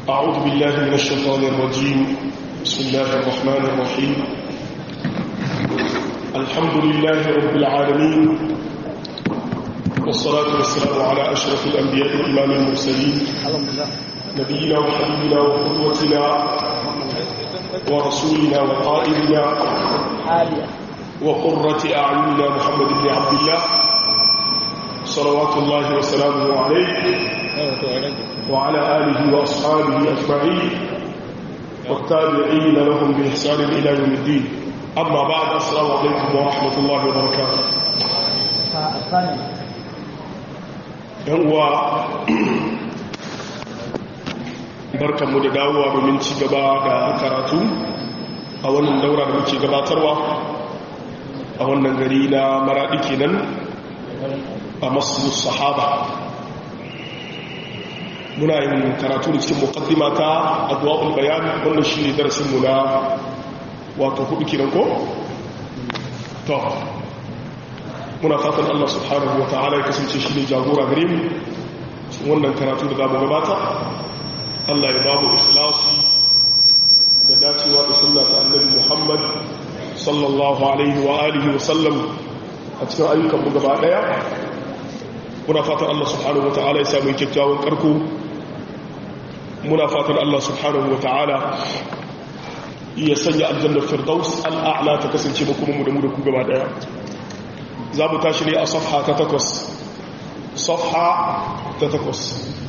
أعوذ بالله من الشيطان الرجيم بسم الله الرحمن الرحيم الحمد لله رب العالمين والصلاة والسلام على أشرف الأنبياء وإمام المرسلين نبينا وحبيبنا وقدوتنا ورسولنا وقائدنا وقرة أعيننا محمد بن عبد الله صلوات الله وسلامه عليه وعلى آله وأصحابه أجمعين والتابعين لهم بإحسان إلى يوم الدين أما بعد السلام عليكم ورحمة الله وبركاته هو barkanmu da dawowa domin ci gaba da karatu a wannan daura da muke gabatarwa a wannan gari na maraɗi kenan a masu sahaba muna yin karatu da cikin mukaddima ta adwa'ul bayan wannan shi ne darasinmu na wato hudu kiran ko? to muna fatan Allah subhanahu wa ta'ala ya kasance shi ne jagora gare mu wannan karatu da zamu gabata Allah ya babu ikhlasi da dacewa da sunna ta annabi Muhammad sallallahu alaihi wa alihi wa sallam a cikin ayyukan mu gaba daya muna fatan Allah subhanahu wa ta'ala ya samu kyakkyawan karko muna fatan Allah subhanahu wa ta'ala ya sanya aljannar firdaus al'a'la ta kasance ba kuma mu da mu da ku gaba daya za mu tashi ne a safha ta takwas safha ta takwas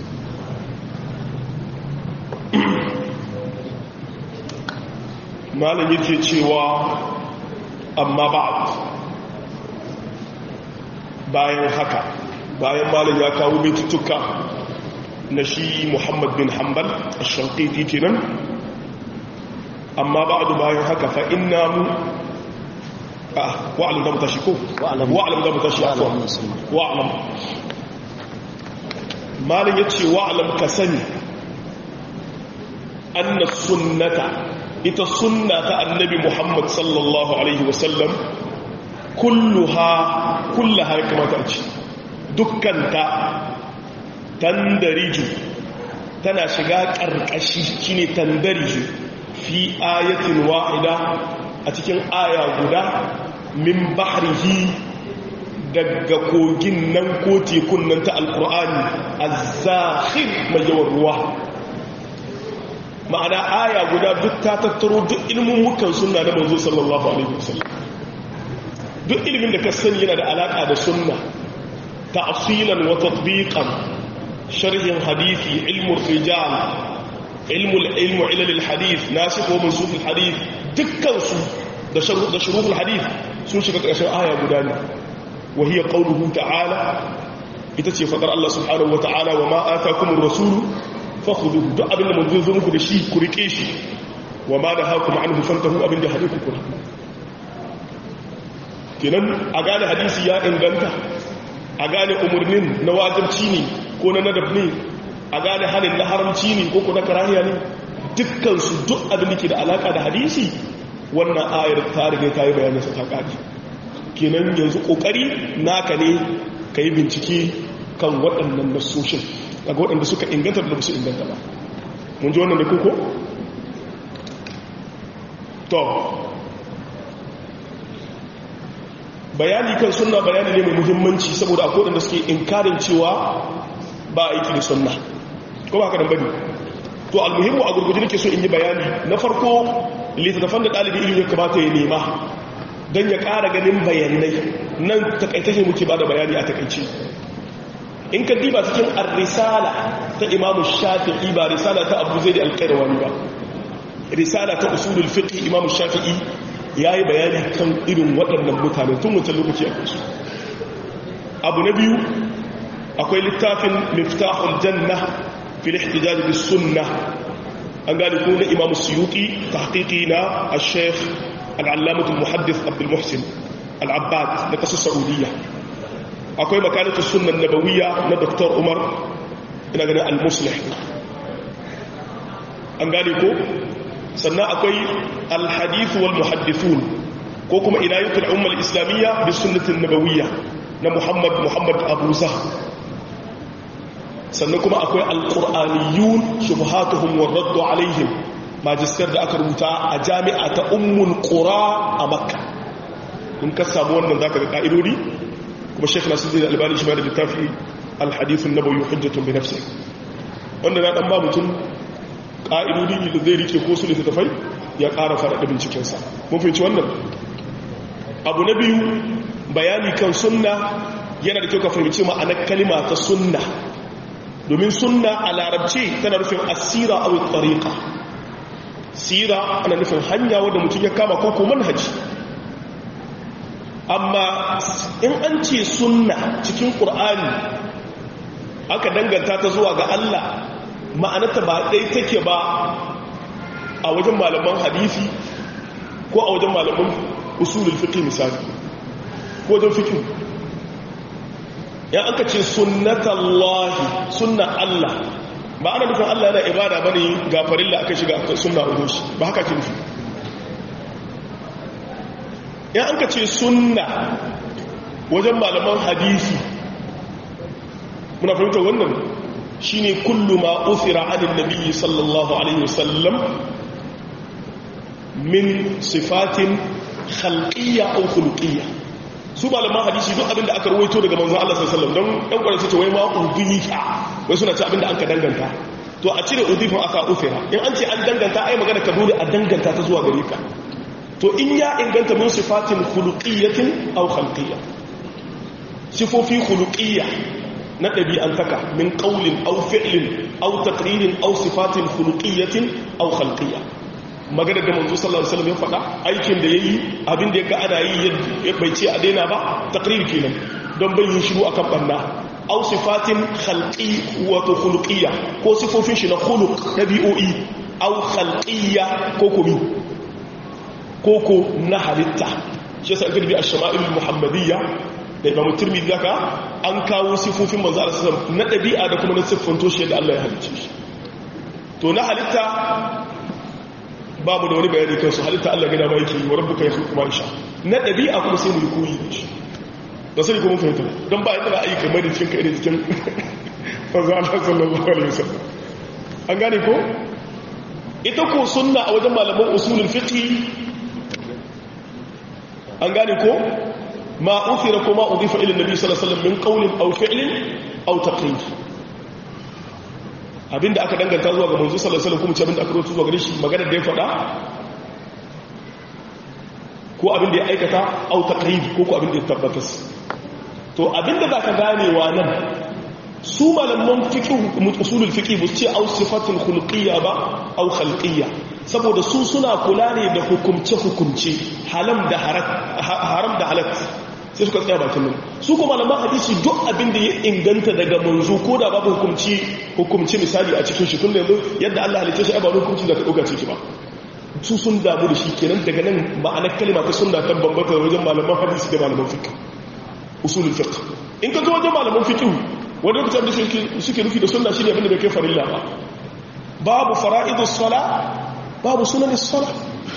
malam yake cewa amma ba'd bayan haka bayan malam ya kawo baitutuka na shi Muhammad bin Hanbal ash-Shanqiti kenan amma ba'du bayan haka fa inna mu ah wa'lam da mutashi ko wa'lam da mutashi afwan wa'lam malam yace wa'lam ka sani anna sunnata ita sunna ta annabi Muhammad sallallahu alaihi wasallam kulluha kullaha ya kamata a ce dukkanta tandariju tana shiga ƙarƙashi shine tandariju fi ayatin wa'ida a cikin aya guda min bahrihi daga kogin nan ko tekun nan ta alkur'ani azzahir mai yawan ruwa ma'ana aya guda duk ta tattaro duk ilimin mukan sunna na manzo sallallahu alaihi wasallam duk ilimin da ka sani yana da alaka da sunna ta'silan wa tatbiqan sharhin hadisi ilmu rijal ilmu ilmu ilal alhadith nasikh wa mansukh alhadith dukkan su da shuruh da shuruh alhadith sun shiga ƙarshen aya guda ne wa hiya qawluhu ta'ala ita ce fadar Allah subhanahu wa ta'ala wa ma atakumur rasulu fakhuduhu duk abinda manzo zo muku da shi ku rike shi wa ma da hakum anhu fantahu abinda hadithu ku kenan a gane hadisi ya inganta a gane umurnin na wajibci ne ko na nadab ne a gane halin na haramci ne ko ko na karahiya ne dukkan su duk abin da ke da alaka da hadisi wannan ayar ta riga ta yi bayanin sa ta kaji kenan yanzu kokari naka ne ka yi bincike kan waɗannan nasoshin daga waɗanda suka inganta da su inganta ba mun ji wannan da kuko? to bayani kan sunna bayani ne mai muhimmanci saboda akwai waɗanda suke inkarin cewa ba aiki da sunna ko ba haka nan bane to almuhimmu a gurguje nake so in yi bayani na farko littattafan da ɗalibi ilimi ya kamata ya nema don ya ƙara ganin bayanai nan takaitace muke ba da bayani a takaice in ka diba cikin ar-risala ta imamu shafi'i ba risala ta abu zai da alƙairawani ba risala ta usulul fiqh imamu shafi'i yayi bayani kan irin waɗannan mutane tun wancan lokaci a kansu abu na biyu akwai littafin miftahul janna fil ihtijaj bis sunnah an gane ko na imamu suyuti tahqiqi na al-sheikh al-allamah al-muhaddith abdul muhsin al-abbad na kasar saudiya akwai makalatu sunan nabawiyya na Dr. Umar ina ganin al-muslih an gane ko sannan akwai al-hadith wal muhaddithun ko kuma inayatul umma al-islamiyya bi sunnatin nabawiyya na Muhammad Muhammad Abu Zah sannan kuma akwai alqur'aniyun shubhatuhum waraddu alaihim magister da aka rubuta a jami'a ta ummul qura a makka in ka samu wannan zaka ga ka'idodi kuma Sheikh Nasiruddin Albani shi ma da littafi al-hadith an-nabawi hujjatun bi nafsihi wanda na dan ba mutum ka'idodi da zai rike ko su littafai ya ƙara faɗaɗa bincikensa mun fahimci wannan abu na biyu bayani kan sunna yana da kyau ka fahimci ma'anar kalima ta sunna domin sunna a larabci tana nufin asira a tariqa sira ana nufin hanya wadda mutum ya kama ko manhaji amma in an ce sunna cikin ƙur'ani aka danganta ta zuwa ga Allah ma'anata ba ɗai take ba a wajen malaman hadisi ko a wajen malaman usulul fiqh misali ko wajen fiqh ya aka ce sunnatallahi sunna Allah ba ana nufin Allah yana ibada bane ga farilla aka shiga aka sunna ugo shi ba haka ke nufi ya aka ce sunna wajen malaman hadisi muna fahimtar wannan shine kullu ma uthira anin nabiyyi sallallahu alaihi wasallam min sifatin khalqiyya aw khuluqiyya su malaman hadisi duk abinda aka rawaito daga manzon Allah sallallahu alaihi wasallam don dan kwarai ce wai ma udhifa wai suna ce abinda aka danganta to a cire udhifa aka uthira in an ce an danganta ai magana ka dole a danganta ta zuwa gare ka to in ya inganta min sifatin khuluqiyyatin aw khalqiyya sifofi khuluqiyya na ɗabi'antaka min ƙaunin au fi'lin au takririn au sifatin khuluqiyyatin au khalqiyya magana da manzo sallallahu alaihi wasallam ya faɗa aikin da yayi abin da ya ga ana yi ya bai ce a daina ba takrir kenan don bai yin shiru akan banna au sifatin khalqi wato khuluqiyya ko sifofin shi na khuluq dabi'o'i au khalqiyya ko kumi ko ko na halitta shi yasa aka bi ash-shama'il muhammadiyya da imamu turmi zaka an kawo sifofin manzo Allah sallallahu na dabi'a da kuma na siffanto shi da Allah ya halicce shi to na halitta babu da wani bayani kansu halitta Allah gida ma yake yi wa rabbuka yakhluqu ma yasha na dabi'a kuma sai mu yi koyi da shi da sai kuma fahimta don ba yadda ayi kamar da cikin kai da cikin manzo Allah sallallahu alaihi wasallam an gane ko ita ko sunna a wajen malaman usulul fiqh an gane ko ما أثر كما أضيف إلى النبي صلى الله عليه وسلم من قول أو فعل أو تقرير abinda aka danganta zuwa ga manzo sallallahu alaihi wasallam kuma ce abinda aka rawaito zuwa gare shi magana da ya faɗa ko abinda ya aikata au taqrib ko ko abinda ya tabbatas to abinda zaka ganewa nan su malaman fiqh usulul fiqh bu ce au sifatul khuluqiyya ba au khalqiyya saboda su suna kula ne da hukumce hukumce haram da haram da halat sai suka tsaya bakin nan su kuma malaman hadisi duk abin da ya inganta daga manzo ko da babu hukumci hukumci misali a cikin shi tun da yanzu yadda Allah halitta shi ba hukumci da ka dauka ciki ba su sun damu da shi kenan daga nan ma'anar kalma ta sunna ta bambanta wajen malaman hadisi da malaman fiqh usulul fiqh in ka zo wajen malaman fiqh wanda lokacin da suke nufi da sunna shine abin da bai kai farilla ba babu fara'idus sala babu sunanis sala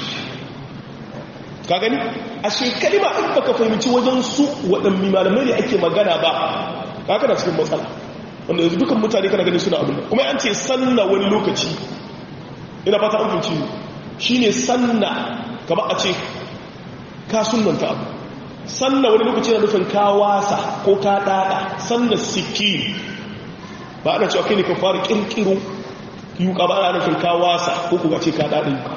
ka gani a shekalima in baka fahimci wajen su waɗanne malamai ne ake magana ba ka kana cikin matsala wanda yanzu dukan mutane kana gani suna abin kuma an ce sanna wani lokaci ina fata an fahimci shi ne sanna kama a ce ka sunanta abu sanna wani lokaci na nufin ka wasa ko ka ɗaɗa sanna siki ba ana cewa kai ne ka fara ƙirƙiro yuka ba ana nufin ka wasa ko kuka ce ka ɗaɗa yuka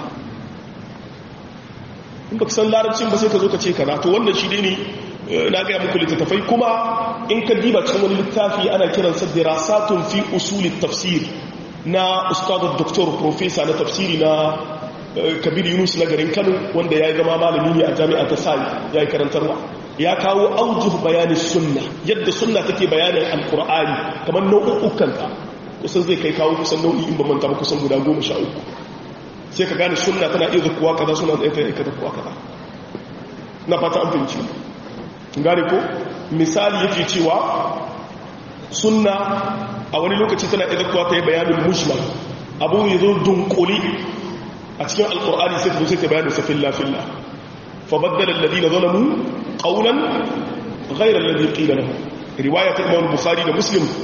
in ba san larabcin ba sai ka zo ka ce kaza to wannan shi ne na gaya muku littattafai kuma in ka diba cikin wani littafi ana kiransa dirasatun fi usuli tafsir na ustadar doktor profesa na tafsiri na kabir yunus na garin kano wanda ya yi zama malami ne a jami'a ta sali ya yi karantarwa ya kawo aujuh bayanin sunna yadda sunna take bayanin alkur'ani kamar nau'ukkanta kusan zai kai kawo kusan nau'i in ba manta ba kusan guda goma sha uku sai ka gane sunna tana iya zakuwa kaza suna da ita zakuwa kaza na fata an fahimci gane ko misali yake cewa sunna a wani lokaci tana iya zakuwa ta yi bayanin mujmal abu ya zo dunkuli a cikin alkur'ani sai ta zo sai ta bayanin sa filla filla fa baddala alladhina zalamu qawlan ghayra alladhi qila lahum riwaya ta Imam Bukhari da Muslim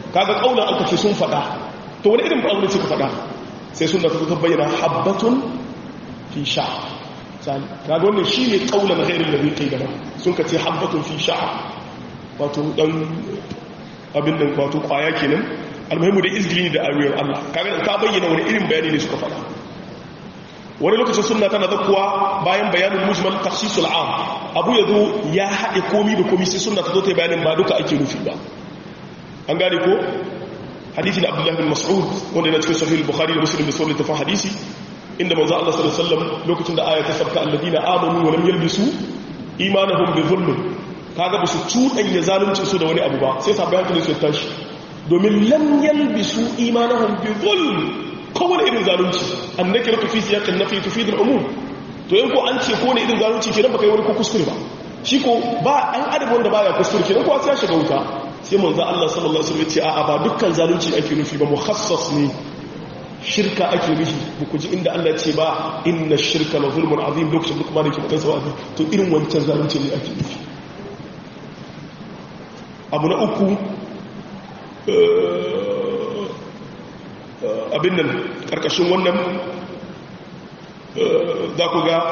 kaga kaulan aka ce sun faɗa to wani irin abu ne suka faɗa sai sunna ta ta bayyana habbatun fi sha sani kaga wannan shine kaulan ghairil ladhi qila sun ka ce habbatun fi sha wato dan abin nan wato kwaya kenan almuhimmu da izgili da ayoyin Allah kaga ka bayyana wani irin bayani ne suka faɗa wani lokacin sunna tana zakkuwa bayan bayanin mujmal takhsisul am abu yazo ya haɗe komi da komi sai sunna ta zo ta bayanin ba duka ake nufi ba an gane ko hadisi da Abdullah bin Mas'ud wanda yana cikin sahih al-Bukhari da Muslim da sauran tafan hadisi inda manzo Allah sallallahu alaihi wasallam lokacin da aya ta sabka alladina amanu wa lam yalbisu imanahum bi dhulm kaga ba su cuɗanya zalunci su da wani abu ba sai sabai hankali su tashi domin lam yalbisu imanahum bi dhulm kowane irin zalunci annake raka fi siyakan nafi tufi da umum to yin ko an ce ko ne irin zalunci kenan baka yi wani ko kuskure ba shi ko ba an adam wanda baya kuskure kenan ko sai ya shiga wuta sai manzo Allah sallallahu alaihi wasallam ya ce a'a ba dukkan zalunci ake nufi ba mukhassas ne shirka ake nufi ba ku ji inda Allah ce ba inna shirka la zulmun azim lokacin duk ma da ke mutansa wa'azi to irin wancan zalunci ne ake nufi abu na uku abin nan ƙarƙashin wannan za ku ga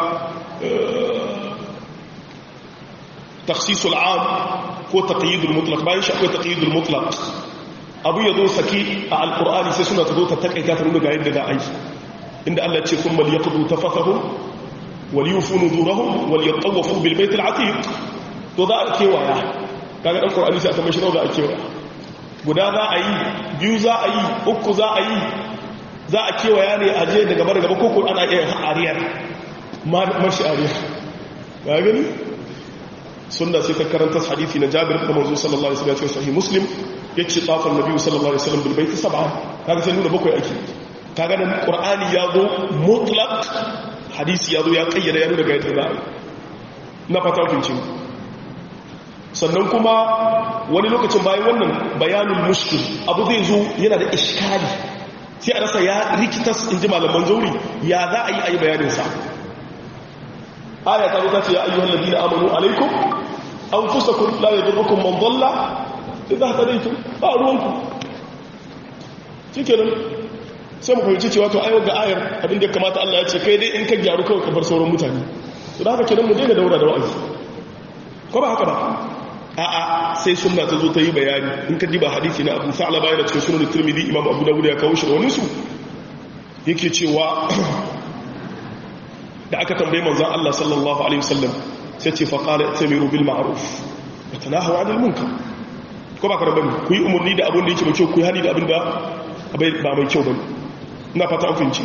taksisul am ko taƙayyidul mutlaq bayan shi akwai taƙayyidul mutlaq abu ya zo saki a alƙur'ani sai suna ta zo ta taƙaita ta nuna ga yadda za a yi inda Allah ce kun mali ya kudu ta fasahun wali yufu nuzurahun wali ya tsawafu bilbaitul atiq to za a kewaya kaga ɗan ƙur'ani sai a tambashi nau za a kewaya guda za a yi biyu za a yi uku za a yi za a kewaya ne a je daga bar gaba koko ana iya ariyar mashi ariyar ga gani sunna sai ta karanta hadithi na jabir da manzo sallallahu alaihi wasallam sahih muslim yace tafan nabi sallallahu alaihi wasallam bil baiti sab'a kaga sai nuna bakwai ake kaga nan qur'ani ya zo mutlaq hadisi ya zo ya kayyada ya nuna ga yadda za a yi na fata kunci sannan kuma wani lokacin bayan wannan bayanin mushkil abu zai zo yana da iskali sai a rasa ya rikitas in ji malaman zauri ya za a yi a yi bayaninsa aya ta ruka ce ya ayyuhan ladina amanu alaikum an fusa kun la ya durrukun man dalla idan haka daitu ba ruwanku shikenan sai mu fahimci cewa to ayo ga ayar abin da ya kamata Allah ya ce kai dai in ka gyaru kawai ka bar sauran mutane to da haka kenan mu daina daura da wa'azi ko ba haka ba a'a sai sunna ta zo ta yi bayani in ka diba hadisi na abu sa'ala bayan cikin sunan tirmidhi imam abu dawud ya kawo shi da wani su yake cewa da aka tambaye manzon Allah sallallahu alaihi wasallam sai ce fa qala tamiru bil ma'ruf wa tanahu 'anil munkar ko ba ka rabani ku yi umurni da abin da yake mai kyau ku yi hani da abin da ba mai kyau bane ina fata an fahimci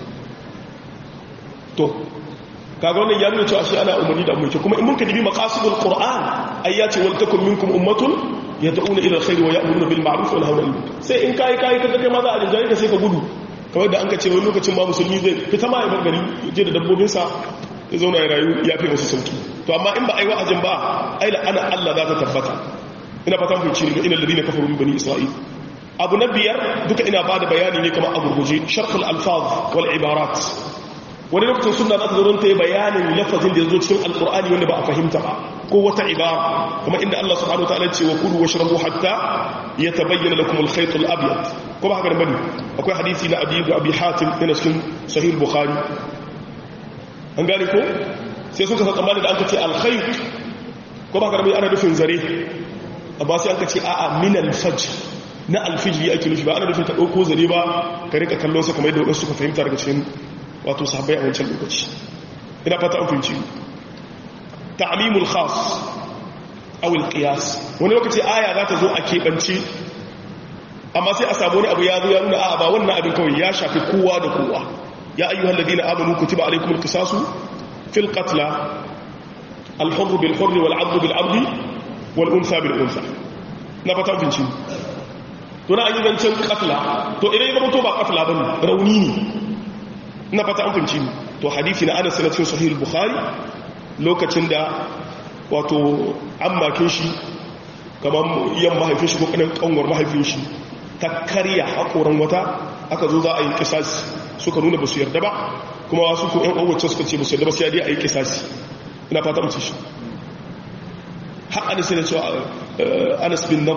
to kaga wannan ya nuna cewa shi ana umarni da mulki kuma in mun kadibi maqasidul qur'an ay ya ce wal takum minkum ummatun yad'una ila alkhair wa ya'muruna bil ma'ruf wa yanhauna 'anil munkar sai in kai kai kaga kai ma za a rinjaye ka sai ka gudu kamar da an ka ce wani lokacin ba musulmi zai fita ma ya gari je da dabbobin sa ya zauna ya rayu ya fi musu sauki to amma in ba ai wa'azin ba ai la ana Allah za ta tabbata ina fatan ku ci ga inal ladina kafaru min bani isra'il abu na biyar duka ina bada bayani ne kamar a gurguje sharhul alfaz wal ibarat wani lokacin suna za ta zo ta yi bayanin lafazin da ya zo cikin alkur'ani wanda ba a fahimta ba ko wata ibara kuma inda Allah subhanahu wa ta'ala ce wa kulu washrabu hatta yatabayyana lakum al-khayt al-abyad kuma haka bane akwai hadisi na Abi Abi Hatim yana cikin sahih bukhari an gane ko sai suka san tsammani da an kace al-khayt kuma haka bane ana nufin zare amma sai an kace a'a min al-fajr na al-fajr ake nufi ba ana nufin ta dauko zare ba ka rika kallon sa kamar yadda wasu suka fahimta daga cikin wato sahabbai a wancan lokaci ina fata an fahimci ta'limul khas aw al-qiyas wani lokaci aya za ta zo a keɓance amma sai a samu wani abu ya zo ya nuna a ba wannan abin kawai ya shafi kowa da kowa ya ayyuhal ladina amanu kutiba alaykumul qisasu fil qatl al-hurr bil hurr wal 'abd bil 'abd wal untha bil untha na fata an fahimci to na an yi zancen qatla to idan ya zama to ba qatla bane rauni ne na fata an fahimci to hadisi na anas na cikin sahih bukhari lokacin da wato an makin shi kamar yan mahaifin shi ko kanin kanwar mahaifin shi ta karya hakoran wata aka zo za a yi kisasi suka nuna ba su yarda ba kuma wasu ko yan uwacce suka ce ba su yarda ba sai dai a yi kisasi ina fata mutu shi har anas ne cewa anas bin nadr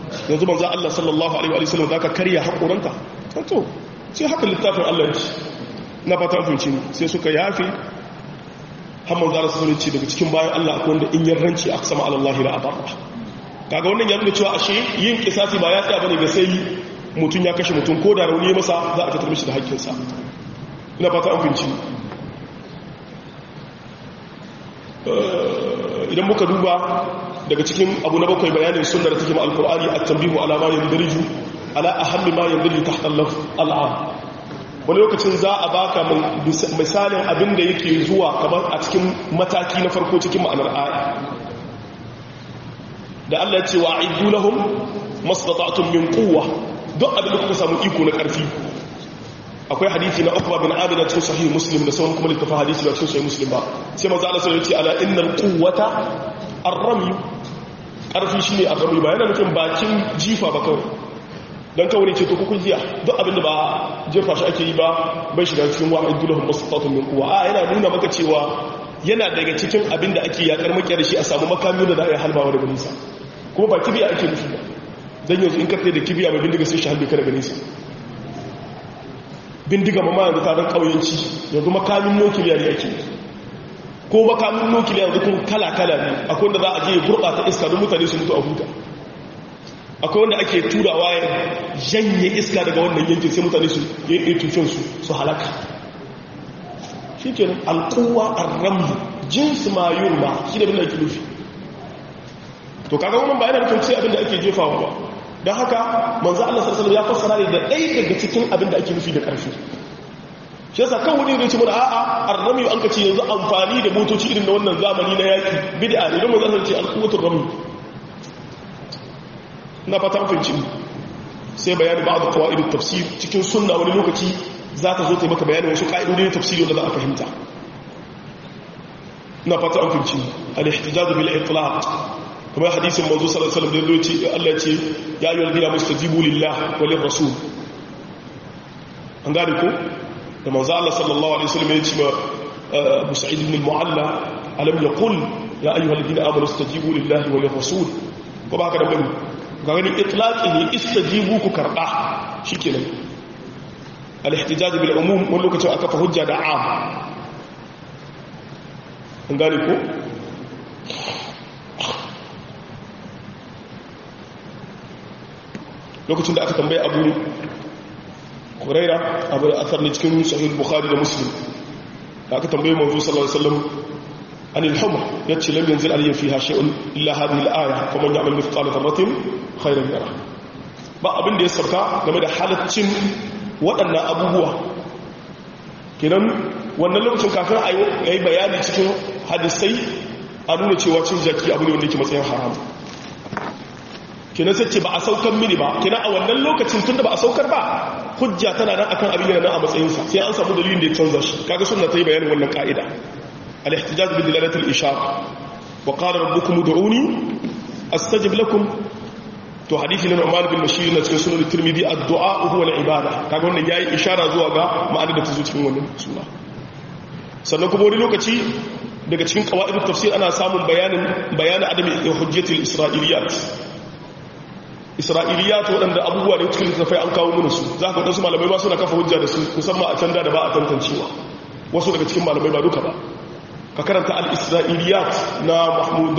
yanzu manzo Allah sallallahu alaihi wa sallam zaka karya haƙoranta to sai haka littafin Allah ya ce na fata fahimci sai suka yafe hamman zara sun ce daga cikin bayan Allah akwai wanda in yarranci aka sama alallahi da abarra kaga wannan ya nuna cewa ashe yin kisasi ba ya tsaya bane ga sai mutum ya kashe mutum ko da rauni masa za a fitar mishi da haƙƙinsa ina fata an fahimci idan muka duba daga cikin abu na bakwai bayanin sunnar take ma alqur'ani at-tanbihu ala ma yandariju ala ahammi ma yandariju tahta al-lafz al-am wani lokacin za a baka misalin abin da yake zuwa kamar a cikin mataki na farko cikin ma'anar aya da Allah ya ce wa aidu lahum mastata'tum min quwwa duk abin da kuka samu iko na karfi akwai hadisi na Uqba bin Amir cikin sahih Muslim da sauran kuma littafin hadisi da cikin sahih Muslim ba sai manzo Allah sai ya ce ala innal quwwata ar-ramy karfi shine ar-ramy ba yana nufin bakin jifa ba kawai don kawai ce to kuku jiya duk abinda ba jefa shi ake yi ba bai shiga cikin wa'id dulahum mastatun min quwa a yana nuna maka cewa yana daga cikin abinda ake yakar makiyar shi a samu makami da za a yi halbawa daga nisa kuma ba kibiya ake nufi ba dan yanzu in ka da kibiya mai bindiga sai shi halbe ka daga nisa bindiga ma yanzu ta dan kauyanci yanzu makamin nukiliya ne ake ko makamin nukiliya yanzu kun kala kala ne akwai wanda za a je ya gurɓata iska don mutane su mutu a huta akwai wanda ake turawa ya janye iska daga wannan yankin sai mutane su yi tufinsu su halaka shi ke alkowa arramu jinsu ma yi ma shi da bin da ake nufi to kaga wannan ba yana nufin ce abin da ake jefawa ba don haka manzo Allah sallallahu ya fassara ne da ɗaya daga cikin abin da ake nufi da ƙarfi shi yasa kan wani zai ce mana a'a arrami an ka ce yanzu amfani da motoci irin na wannan zamani na yaki bid'a ne don manzo ce alquwatul rami na fatan fahimci sai bayani ba da kawai tafsir cikin sunna wani lokaci za ta zo ta maka bayanin wasu ka'idodi na tafsiri wanda za a fahimta na fatan fahimci al-ihtijaz bil itlaq kuma hadisin manzo sallallahu alaihi wasallam da yace Allah ce ya ayyuhal ladina mustajibu lillah wa lir rasul an gane ko da manzo Allah sallallahu alaihi wasallam ya ce ma Abu Sa'id ibn al-Mu'alla alam yaqul ya ayyuhal ladina amanu istajibu lillahi wa lir rasul ko ba haka da bane ga gani itlaqi ne istajibu ku karba shikenan al-ihtijaj bil umum wani lokacin aka fa hujja da am an gane ko lokacin da aka tambaye abu huraira abu da asar ne cikin sahih bukhari da muslim da aka tambaye manzo sallallahu alaihi wasallam عن الحمر يتشي لم ينزل عليه فيها شيء إلا هذه الآية فمن يعمل مثقال ذرة خيرا يره ba abin da ya sauka game da halaccin waɗannan abubuwa kenan wannan lokacin kafin a yi bayani cikin hadisai a nuna cewa cin jaki abu ne wanda ke matsayin haram kenan sai ce ba a saukar mini ba kenan a wannan lokacin tun da ba a saukar ba hujja tana nan akan abin yana nan a matsayinsa sai an samu dalilin da ya canza shi kaga sunna ta yi bayanin wannan ka'ida الاحتجاج بدلالة الإشارة وقال ربكم ادعوني أستجب لكم to hadisi na Umar bin Bashir na cikin sunan Tirmidhi addu'a huwa al-ibada kaga wannan yayi ishara zuwa ga ma'anar da ta zo cikin wannan sura sannan kuma wani lokaci daga cikin qawaidut tafsir ana samun bayanin bayanin adami hujjatul isra'iliyat isra'iliyat wadanda abubuwa da cikin littafai an kawo mana su za ka wadansu malamai ba suna kafa hujja da su musamman a can da ba a tantancewa wasu daga cikin malamai ba duka ba ka karanta al-isra'iliyat na mahmud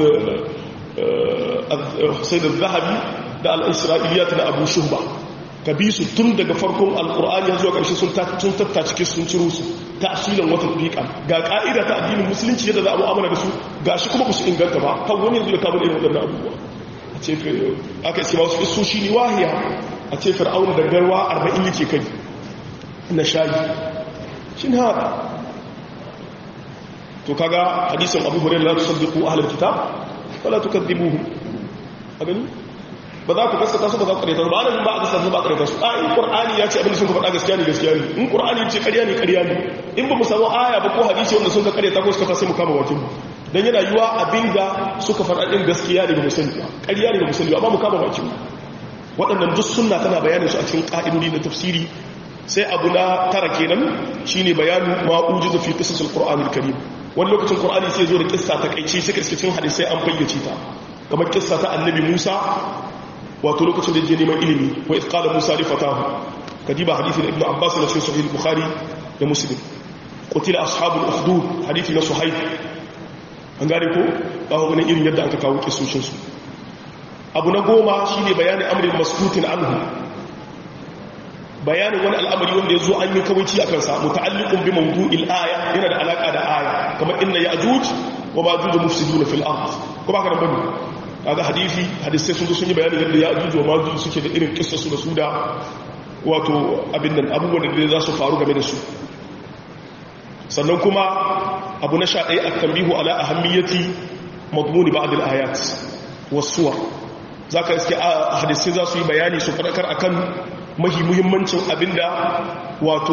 hussein al-zahabi da al-isra'iliyat na abu shuhba ka bi su tun daga farkon al-qur'ani ya zuwa ƙarshe sun tattace sun ciro su tasirin wata fiƙa ga ƙa'ida ta addinin musulunci yadda za a mu'amala da su ga shi kuma ba su inganta ba kan wani yanzu da kamun irin waɗannan abubuwa a ce aka iske masu iso shi ne wahiya a ce fir'auna da garwa arba'in yake kai na shayi shi ne haka to kaga hadisin abu hurairah la tusaddiqu ahlul kitab wala tukadibuhum a gani ba za ku gaskata su ba za ku kareta su ba ana ba a gaskata su ba a kareta su a in qur'ani ya ce abin da sun ka faɗa gaskiya ne gaskiya ne in qur'ani ya ce ƙarya ne ƙarya ne in ba mu samu aya ba ko hadisi wanda sun ka kareta ko suka ta sai mu kama bakin mu dan yana yiwa abin da suka faɗa din gaskiya ne ba mu sani ba ƙarya ne ba mu sani ba amma mu kama bakin mu waɗannan duk sunna tana bayanin su a cikin ƙa'idodi na tafsiri sai abu na tara kenan shine bayanin ma ujiza fi qisasil qur'anil karim wani lokacin qur'ani sai zo da kissa ta kaice sai cikin hadisai an fayyace ta kamar kissa ta annabi Musa wato lokacin da je neman ilimi wa ifqala musa li fatahu kadiba hadisi da ibnu abbas na cikin sahih bukhari da muslim qutila ashabul ukhdud hadisi na suhaib an gane ko ba ku ganin irin yadda aka kawo kisoshin su abu na goma shine bayanin amrin maskutin anhu bayanin wani al'amari wanda ya zo an yi kawaici a kansa muta'alliqun bi mawdu'il aya yana da alaka da aya kamar inna ya'juj wa ma'juj mufsiduna fil ard ko ba ka da bane kaga hadisi hadisi sun zo sun yi bayanin yadda ya'juj wa ma'juj suke da irin kissasu da su da wato abin nan abubuwan da za su faru game da su sannan kuma abu na sha ɗaya a tambihu ala ahammiyati madmuni ba'd al-ayat was-suwar zaka iske a hadisi za su yi bayani su fadakar akan mahi muhimmancin abinda wato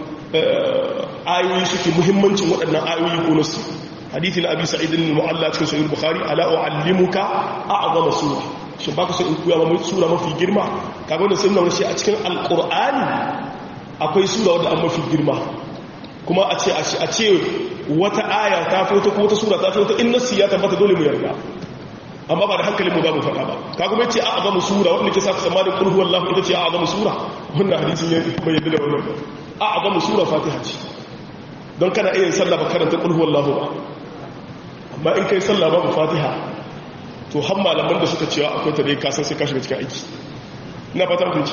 ayoyi suke muhimmancin waɗannan ayoyi ko nasu hadithi na abi sa'idin mu'alla cikin sahih bukhari ala u'allimuka a'zama sura shin baka so in koya maka sura mafi girma kaga wannan sunna shi a cikin alqur'ani akwai sura wadda an mafi girma kuma a ce a ce wata aya ta fi wata ko wata sura ta fi wata in nasu ya tabbata dole mu yarda amma ba da hankalin mu za mu faɗa ba ka kuma ce a azamu sura wanda ke sa ka samanin qul huwallahu ita ce a azamu sura wannan hadisin ya bai yadda da wannan a azamu sura fatiha ce don kana iya sallah ba karanta qul huwallahu ba amma in kai sallah ba fatiha to har malaman da suka cewa akwai ta dai ka san sai ka shiga cikin aiki ina fatan kun ce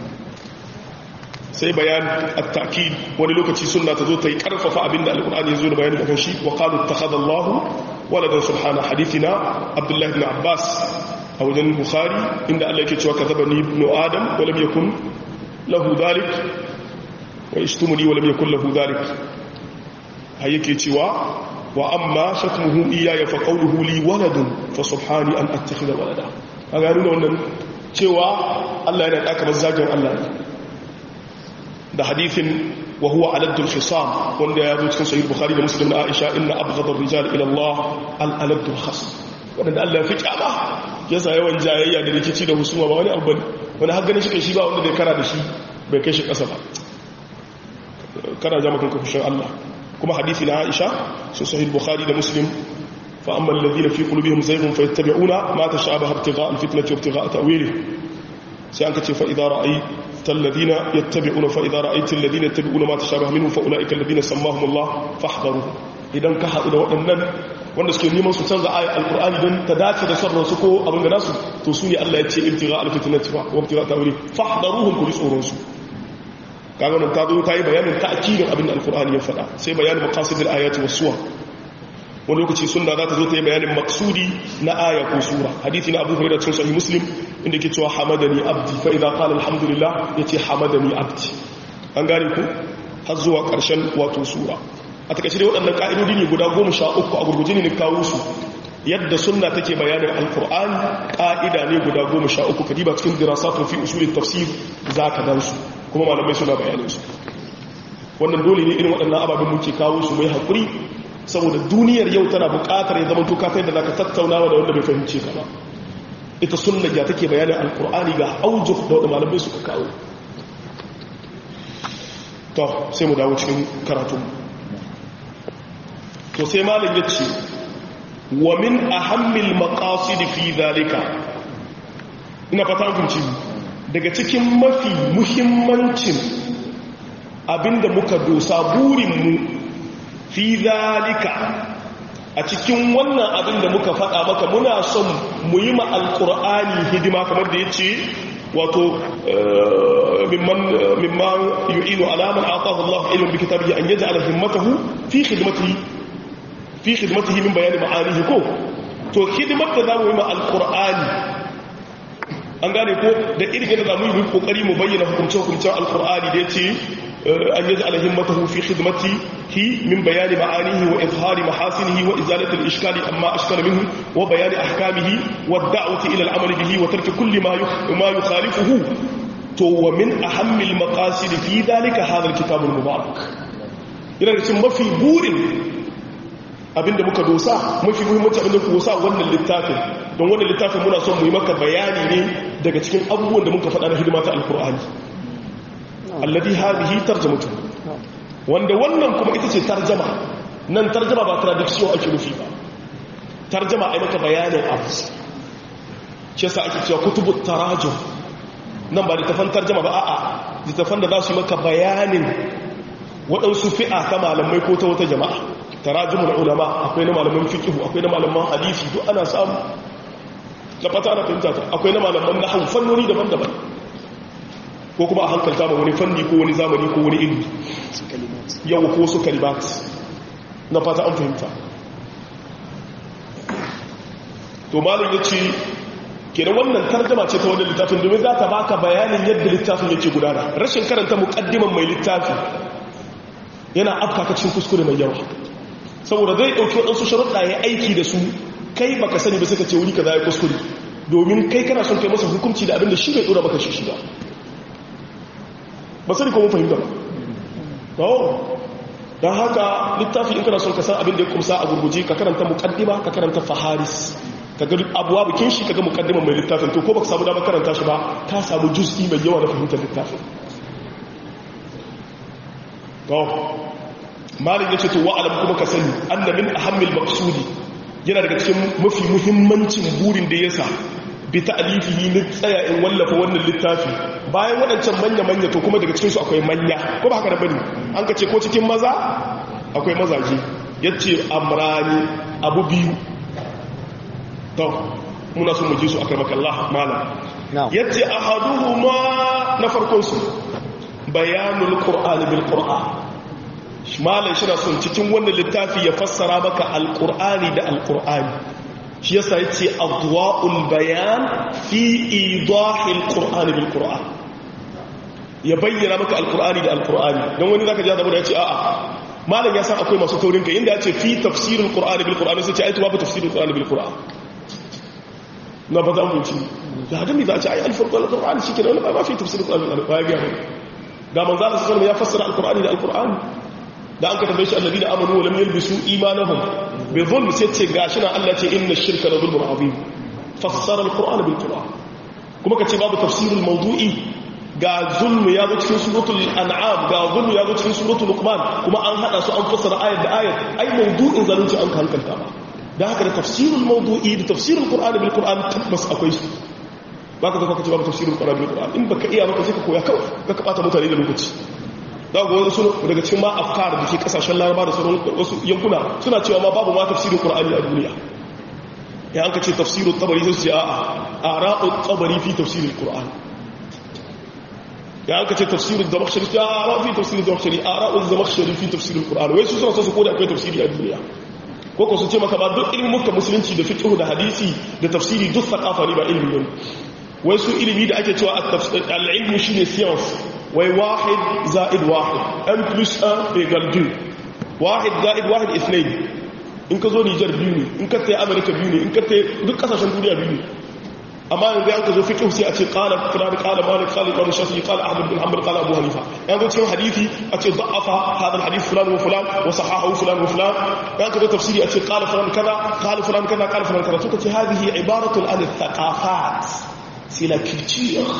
sai bayan at-ta'kid wani lokaci sunna ta zo ta yi karfafa abinda alqur'ani ya zo da bayani akan shi wa qalu ittakhadallahu waladan subhana hadithina abdullahi ibn abbas a wajen bukhari inda Allah yake cewa kazabani ibn adam wa lam yakun lahu dhalik wa ishtumuni wa lam yakun lahu dhalik hay yake cewa wa amma shatmuhu iyaya fa qawluhu li waladun fa subhani an attakhidha walada kaga nuna wannan cewa Allah yana da kamar zagin Allah da hadithin wa huwa aladul khisam wanda ya zo cikin sahih bukhari da muslim da aisha inna abghadar rijal ila Allah al aladul khasm wanda Allah ya fi kyama yasa yawan jayayya da rikici da husuma ba wani abu wani har ganin shi kai shi ba wanda bai kara da shi bai kai shi kasa ba kana jama kanka fushin Allah kuma hadisi na aisha sun sahih bukhari da muslim fa amma alladhina fi qulubihim zayghun fayattabi'una ma tashabaha ibtigha'a alfitnati wa ibtigha'a ta'wilihi sai an kace fa idza ra'aita الذين يتبعون فإذا رأيت الذين يتبعون ما تشابه منه فأولئك الذين سماهم الله فاحذروا idan ka haɗu da waɗannan wanda suke neman su canza ayat alƙur'ani don ta dace da sarrar su ko abin da nasu to su ne Allah ya ce ibtiga alfitinati fa wa ibtiga ta'wili fahdaruhum kuli tsoron su kaga nan ta zo ta yi bayanin ta'kidin abin da alƙur'ani ya faɗa sai bayanin maqasidil ayati was suwar wani lokaci sunna za ta zo ta yi bayanin maksudi na aya ko sura hadithi na abu hurairah cikin sahih muslim inda ke cewa hamadani abdi fa idza qala alhamdulillah yace hamadani abdi an gane ku har zuwa karshen wato sura a takaice dai waɗannan ka'idodi ne guda goma sha uku a gurguje ne kawo su yadda sunna take bayanin alqur'ani ka'ida ne guda goma sha uku kadiba cikin dirasatun fi usulit tafsir zaka dan su kuma malamai suna bayanin su wannan dole ne irin waɗannan ababen muke kawo su mai hakuri saboda duniyar yau tana buƙatar ya zama tuka kai da za ka tattaunawa da wanda bai fahimce ka ba ita sunna ya take bayanin alkur'ani ga aujuh da wanda malamai suka kawo to sai mu dawo cikin karatun to sai malam ya ce wa min ahammil maqasid fi zalika ina fata kunci daga cikin mafi muhimmancin abinda muka dosa burinmu fi zalika a cikin wannan abin da muka faɗa maka muna son mu yi ma alƙur'ani hidima kamar da ya ce wato mimman yu'inu alaman atahu Allah ilmin bi kitabihi an yaj'ala himmatahu fi khidmatihi fi khidmatihi min bayani ma'anihi ko to hidimar da zamu yi ma alƙur'ani an gane ko da irin da zamu yi kokari mu bayyana hukumce-hukumcen alƙur'ani da ya ce أن يجعل همته في خدمته من بيان معانيه وإظهار محاسنه وإزالة الإشكال أما أشكال منه وبيان أحكامه والدعوة إلى العمل به وترك كل ما ما يخالفه ومن أهم المقاصد في ذلك هذا الكتاب المبارك إذا ما في بور abinda muka dosa mafi muhimmanci abinda ku dosa wannan littafin don wannan littafin muna son mu yi maka bayani ne daga cikin abubuwan da muka faɗa na hidima ta alkur'ani alladhi hadhihi tarjamatu wanda wannan kuma ita ce tarjama nan tarjama ba traduction ake nufi ba tarjama ai maka bayanin abu shi yasa ake cewa kutubu tarajum nan ba littafan tarjama ba a'a littafan da za su yi maka bayanin waɗansu fi'a ta malamai ko ta wata jama'a tarajumul ulama akwai na malaman fiqh akwai na malaman hadisi duk ana samu da fata ana fahimta ta akwai na malaman nahwu fannoni daban-daban ko kuma a hankalta ma wani fanni ko wani zamani ko wani ilmi yau ko su kalimat na fata an fahimta to malam ya ce kenan wannan tarjama ce ta wannan littafin domin za ta baka bayanin yadda littafin yake gudana rashin karanta muqaddiman mai littafi yana afka cikin kuskure mai yawa saboda zai dauki wadansu sharuɗa ya aiki da su kai baka sani ba suka ce wuri kaza ya kuskure domin kai kana son kai masa hukunci da abin da shi bai dora maka shi ba ba sani ko mun fahimta ba don haka littafi in kana son ka san abin da ya kumsa a gurguje ka karanta muqaddima ka karanta faharis ka ga abuwa bikin shi ka ga muqaddima mai littafin to ko baka samu damar karanta shi ba ka samu juz'i mai yawa na fahimtar littafin to malin yace to wa'alam kuma ka sani anna min ahammil maqsudi yana daga cikin mafi muhimmancin burin da yasa bi ta'lifihi ni tsaya in wallafa wannan littafi bayan waɗancan manya-manya to kuma daga cikinsu akwai manya ko ba haka da bane an ka ce ko cikin maza akwai mazaje ya ce amrani abu biyu to muna sun muji su a karmakallah malam ya ce a haduhu ma na farkonsu bayanul ƙur'ani bil ƙur'an malam shi na son cikin wannan littafi ya fassara maka alƙur'ani da alƙur'ani shi yasa ya ce adwa'ul bayan fi idahil ƙur'ani bil ƙur'an ya bayyana maka alkur'ani da alkur'ani don wani zaka ji da ya ce a'a malam ya san akwai masu taurin kai inda ya ce fi tafsirul qur'ani bil qur'ani sai ce ai to babu tafsirul qur'ani bil qur'an na ba za mu ci da hadin da ce ai alfurqan alqur'ani shi kenan ba fi tafsirul qur'ani bil qur'ani ga ga manzo Allah sallallahu ya fassara alkur'ani da alkur'ani da an ka tambaye shi alladina amanu wa lam yalbisu imanahum bi dhulm sai ce gashi na Allah ce inna shirka la dhulmun azim fassara alqur'ana bil qur'an kuma kace babu tafsirul mawdu'i ga zulmu ya zo cikin suratul an'am ga zulmu ya zo cikin suratul luqman kuma an hada su an fassara ayat da ayat ai mawdu'in zalunci an hankalta ba da haka da tafsirul mawdu'i da tafsirul qur'ani bil qur'an tabbas akwai su baka zaka kace babu tafsirul qur'ani bil qur'an in baka iya baka sai ka koya kawai ka bata mutane da lokaci za ga wasu daga cikin ma afkar da ke kasashen laraba da sauran wasu yankuna suna cewa ma babu ma tafsirul qur'ani a duniya ya an ka ce tafsirul tabari sai su ce a'a ara'u tabari fi tafsirul qur'an ya aka ce tafsirin zamakshari ta ara fi tafsirin zamakshari a ra'un zamakshari fi tafsirin ƙur'an wai su suna so su koda akwai tafsiri a duniya ko ko su ce maka ba duk ilimin muka musulunci da fiqh da hadisi da tafsiri duk sakafa ne ba ilimi ne wai su ilimi da ake cewa al-ilmu shine science wai wahid za'id wahid n plus 1 equal 2 wahid za'id wahid ithnain in ka zo Niger biyu ne in ka tayi America biyu ne in ka tayi duk kasashen duniya biyu ne amma yanzu an ka zo fiqh sai a ce qala fulan qala malik qala imam shafi'i qala ahmad bin hanbal qala abu hanifa yanzu cikin hadisi a ce da'afa hadha alhadith fulan wa fulan wa sahahahu fulan wa fulan yanzu ka zo tafsiri a ce qala fulan kaza qala fulan kaza qala fulan kaza to kace hadhihi ibaratun an thaqafat c'est la culture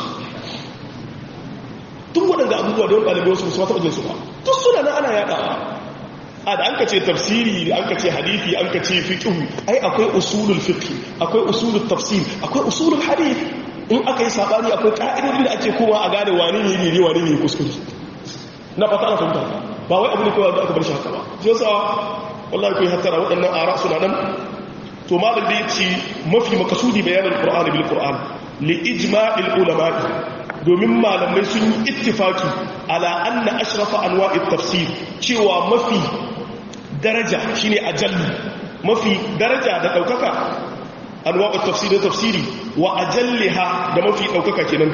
duk waɗanda abubuwa da wani ɗalibai wasu musu taɓa jinsu ba duk suna nan ana yaɗawa a da an ka ce tafsiri an ka ce hadithi an ka ce fiqhu ai akwai usulul fiqh akwai usulul tafsir akwai usulul hadith in aka yi sabani akwai ka'idodi da ake kowa a gane wani ne ne wani ne kuskure na fata ana fahimta ba wai abu ne kawai da aka bar shi haka ba shi yasa wallahi kai hattara waɗannan ara suna nan to malam da yace mafi makasudi bayanin qur'ani bil qur'an li ijma'il ulama'i domin malamai sun yi ittifaki ala anna ashrafa anwa'it tafsir cewa mafi daraja shine ajalli mafi daraja da daukaka anwa'ut tafsir da tafsiri wa ajalliha da mafi daukaka kenan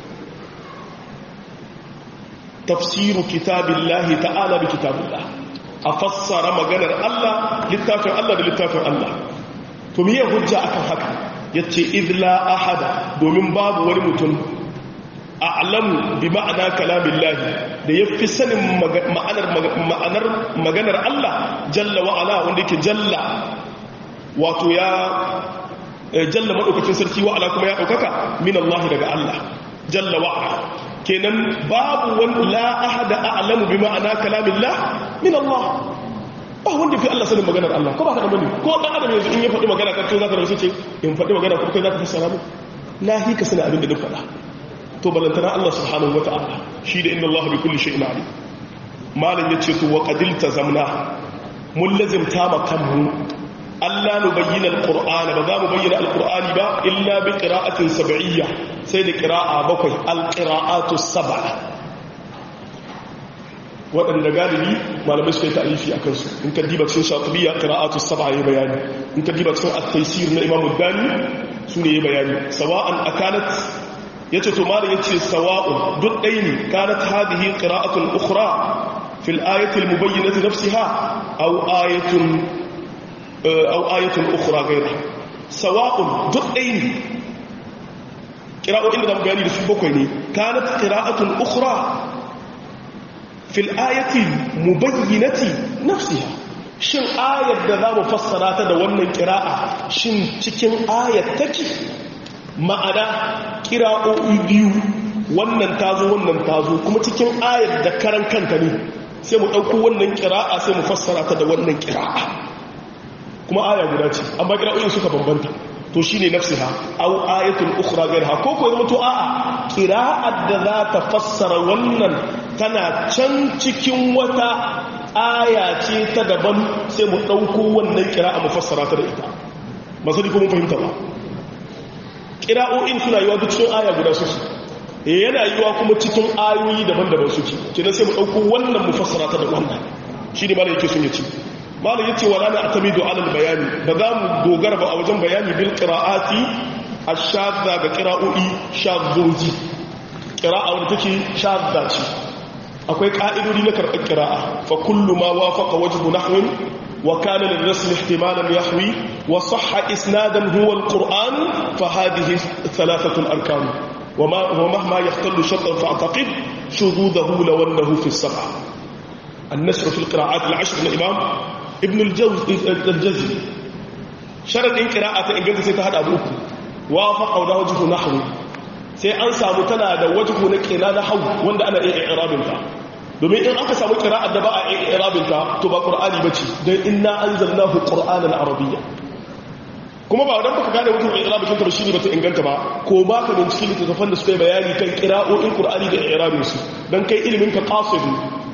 tafsiru kitabillahi ta'ala bi kitabillah a fassara maganar Allah littafin Allah da littafin Allah to miye hujja akan haka yace idla ahada domin babu wani mutum a'lamu bi ma'ana kalamillahi da yafi sanin ma'anar ma'anar maganar Allah jalla wa ala wanda yake jalla wato ya jalla madaukakin sarki wa ala kuma ya daukaka min Allah daga Allah jalla wa ala kenan babu wani la ahada a'lamu bi ma'ana kalamillah min Allah ba wanda fi Allah sanin maganar Allah ko ba ka da bane ko dan adam yanzu in ya faɗi magana kan to zaka rasu ce in faɗi magana ko kai zaka fassara mu na hika sana abin da duk faɗa to balantana Allah subhanahu wata'ala shi da inna Allah bi kulli shay'in alim malam yace to wa qadilta zamna mun lazimta ma kanmu Allah nu bayyana alqur'ana ba za mu bayyana alqur'ani ba illa bi qira'atin sab'iyya sai da qira'a bakwai alqira'atu sab'a waɗanda galibi malamai suka yi ta'alifi a kansu in ka diba cikin shatubiya qira'atu sab'a ya bayani in ka diba cikin at-taysir na Imam Dani su ne ya bayani sawa'an akanat yace to malam yace sawa'un duk ɗaya ne kanat hadhihi qira'atun ukhra fi al-ayati al-mubayyinati nafsiha aw ayatun aw ayatun ukhra ghayra sawa'un duk ɗaya ne qira'o'in da zamu bayani da su bakwai ne kanat qira'atun ukhra في الآية المبينة نفسها shin ayar da za mu fassara ta da wannan kira'a shin cikin ayar take ma'ana kira'o'i biyu wannan tazo wannan tazo kuma cikin ayar da karan kanta ne sai mu ɗauko wannan kira'a sai mu fassara ta da wannan kira'a kuma aya guda ce amma kira'o'in suka bambanta to shine nafsiha aw ayatul ukhra ghayraha ko ko zama to a'a qira'at da za ta fassara wannan tana can cikin wata aya ce ta daban sai mu dauko wannan qira'a mu fassara ta da ita ba sai ko mun fahimta ba qira'o'in suna yiwa duk cikin aya guda su yana yiwa kuma cikin ayoyi daban-daban suke kenan sai mu dauko wannan mu fassara ta da wannan shine malai yake sun yace malam yace wala na atamidu alal bayani ba za mu dogara ba a wajen bayani bil qira'ati ash-shadda ga qira'o'i shaddoji qira'a wanda take shadda ce akwai ka'idodi na karɓar qira'a fa kullu ma wafaqa wajhu nahwin wa kana lil rasm ihtimalan yahwi wa sahha isnadan huwa al-qur'an fa hadhihi thalathatu al-arkan wa mahma yahtallu shartan fa'taqid shududahu law annahu fi as-sab'a النشر في القراءات العشر من الإمام ابن الجزي شرط إن قراءة إن قلت سيتهد أبوك وافق أو وجه نحو sai an samu tana da wajhu na kina na hau wanda ana iya irabinta domin in aka samu kira'ar da ba a iya irabinta to ba qur'ani bace dan inna anzalnahu qur'anan arabiyya kuma ba wadan baka gane wajhu irabin ta shine bata inganta ba ko ba ka bincike littattafan da suka yi bayani kan qira'o'in qur'ani da irabin su dan kai ilimin ka qasidi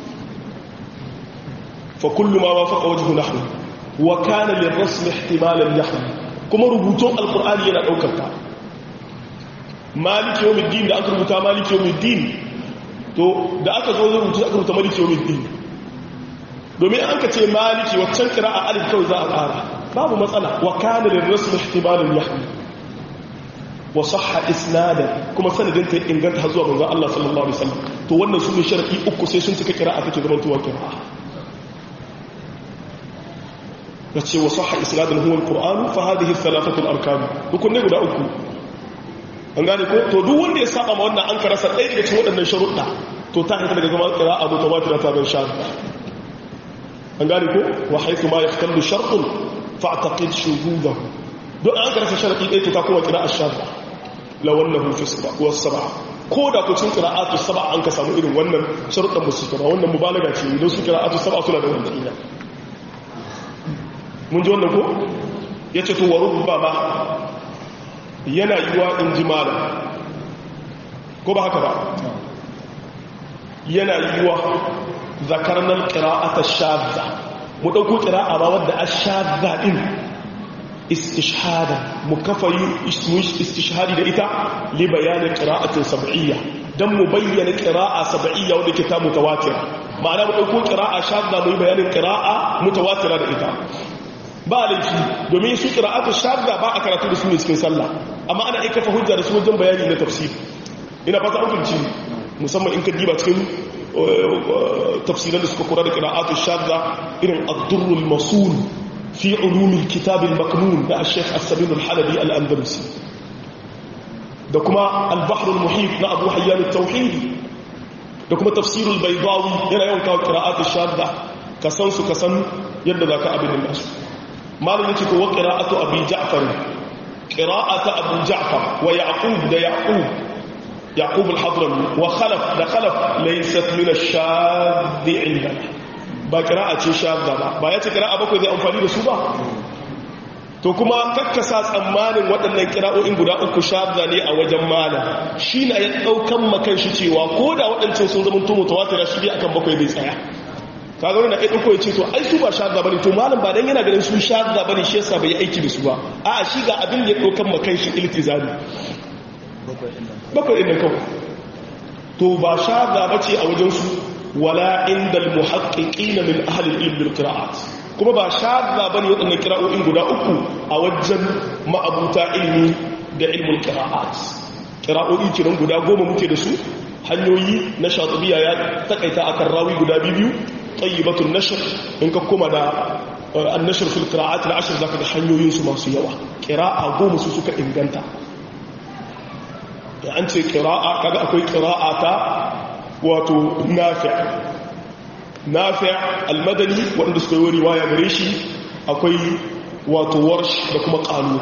فكل ما وافق وجه نحو وكان للرسم احتمالا يحوي كما ربطون القرآن ينا دوكتا مالك يوم الدين da aka rubuta malik yawm الدين to da aka zo rubuta aka rubuta malik yawm الدين domin an ka ce maliki waccan qira'a alif kawai za a ƙara babu matsala wa kana lirrasm ihtimalan yahwi wa sahha isnada kuma sanadin ta inganta har zuwa manzon Allah sallallahu alaihi wasallam to wannan su ne sharadi uku sai sun cika qira'a take zaman tuwa qira'a yace wa sahha isnadun huwa alquran fa hadhihi thalathatu alarkan hukun ne guda uku an gane ko to duk wanda ya saba ma wannan an karasa ɗaya daga cikin waɗannan sharuɗa to ta hita daga zaman qira'a mutawatir ta ban sha an gane ko wa haythu ma yahtallu shartun fa'taqid shuhudahu duk an karasa sharadi ɗaya to ta kuma qira'a shadda la wallahu fi sab'a wa sab'a ko da ku cikin qira'atu sab'a an ka samu irin wannan sharuɗan musu ba wannan mubalaga ce idan su qira'atu sab'a suna da wannan ila mun ji wannan ko ya ce tuwa rubba ba yana yiwa in ji mala ko ba haka ba yana yiwa zakarnar ƙira'ata shadda mu ɗauko ƙira'a ba wadda a shadda ɗin istishhada mu kafa yi istishhadi da ita li bayanin ƙira'atin sab'iyya don mu bayyana ƙira'a sab'iyya wadda ke ta mutawatira ma'ana mu ɗauko ƙira'a shadda mu yi bayanin ƙira'a mutawatira da ita ba laifi domin su qira'atu shadda ba a karatu da su ne cikin sallah amma ana aika fa hujja da su wajen bayani na tafsir ina fata an fahimci musamman in ka diba cikin tafsiran da suka kura da qira'atu shadda irin ad-durr al-masul fi ulum al-kitab al-maknun da al-sheikh as-sabin al-halabi al-andalusi da kuma al-bahr al-muhit na abu hayyan at-tauhid da kuma tafsir al-baydawi yana yawan kawo qira'atu shadda kasan su kasan yadda zaka abin da su malam yake ko qira'atu abi ja'far qira'atu abu ja'far wa yaqub da yaqub yaqub al-hadrami wa khalaf da khalaf laysat min ash-shadd indana ba qira'a ce shadda ba ba yace qira'a bakwai zai amfani da su ba to kuma kakkasa tsammanin waɗannan kira'o'in guda uku shadda ne a wajen malam shi na ya ɗaukan makan shi cewa ko da waɗancan sun zama tumu tawatira shi ne akan bakwai bai tsaya kaga wani na ɗaya ɗauko ya ce to ai su ba shadda bane to malam ba dan yana ganin su shadda bane shi yasa bai aiki da su ba a'a shi ga abin da ya ɗaukan makan shi iltizami bakwai ɗin kawai to ba shadda bace a wajen su wala indal muhaqqiqina min ahli al-ilm bil qira'at kuma ba shadda bane waɗannan kira'o'in guda uku a wajen ma'abuta ilmi da ilmul qira'at kira'o'i kiran guda goma muke da su hanyoyi na shatibiya ya takaita akan rawi guda biyu tayyibatun nashr in ka kuma da an-nashr fil qira'at al-ashr zaka ga hanyoyin su masu yawa qira'a goma su suka inganta da an ce qira'a kaga akwai qira'a ta wato nafi' nafi' al-madani wanda suka yi riwaya gare shi akwai wato warsh da kuma qalu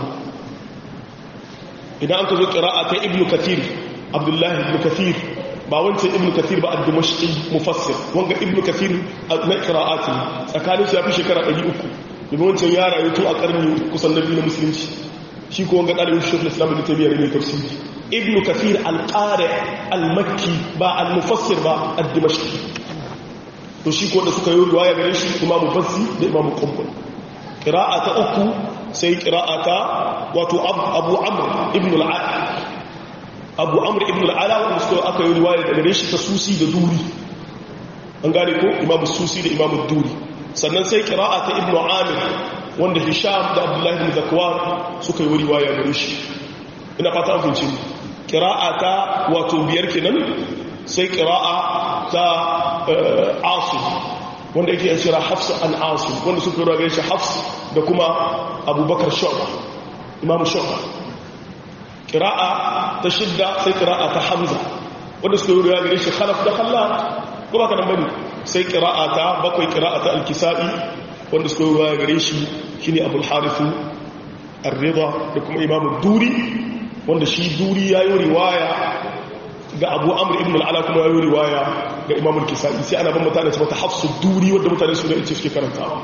idan an ka zo qira'a ta ibnu kathir abdullahi ibnu kathir ba wancan ibnu kathir ba ad-dimashqi mufassir wanga ibnu kathir na qira'ati tsakanin su ya fi shekara 300 domin wancan ya rayu tun a karni kusan nabi na musulunci shi ko wanga dalibin shekul islam ibn taymiyyah ne tafsiri ibnu kathir al-qari al-makki ba al-mufassir ba ad-dimashqi to shi ko da suka yi riwaya gare shi imamu bazzi da imamu qumbul qira'a ta uku sai qira'a ta wato abu amr ibn al-ala abu amr ibn al-ala wanda suka aka yi riwaya gare shi ta susi da duri an gane ko imamu susi da imamu duri sannan sai qira'a ta ibn amir wanda hisham da abdullahi ibn zakwan suka yi riwaya gare shi ina fata an fahimci qira'a ta wato biyar kenan sai qira'a ta asim wanda yake yin shira hafsu an asim wanda suka yi ragar shi hafs da kuma abubakar shu'ba imamu shu'ba kira'a ta shidda sai kira'a ta hamza wanda suka yi ragar shi khalaf da khallat kuma ka nan bane sai kira'a ta bakwai kira'a ta alkisa'i wanda suka yi ragar shi shine abul harithu ar-ridha da kuma imamu duri wanda shi duri yayi riwaya ga abu amur ibn al'ala kuma ya yi riwaya ga imamul kisa'i sai ana ban mutane su mata hafsu duri wadda mutane su da ita suke karantawa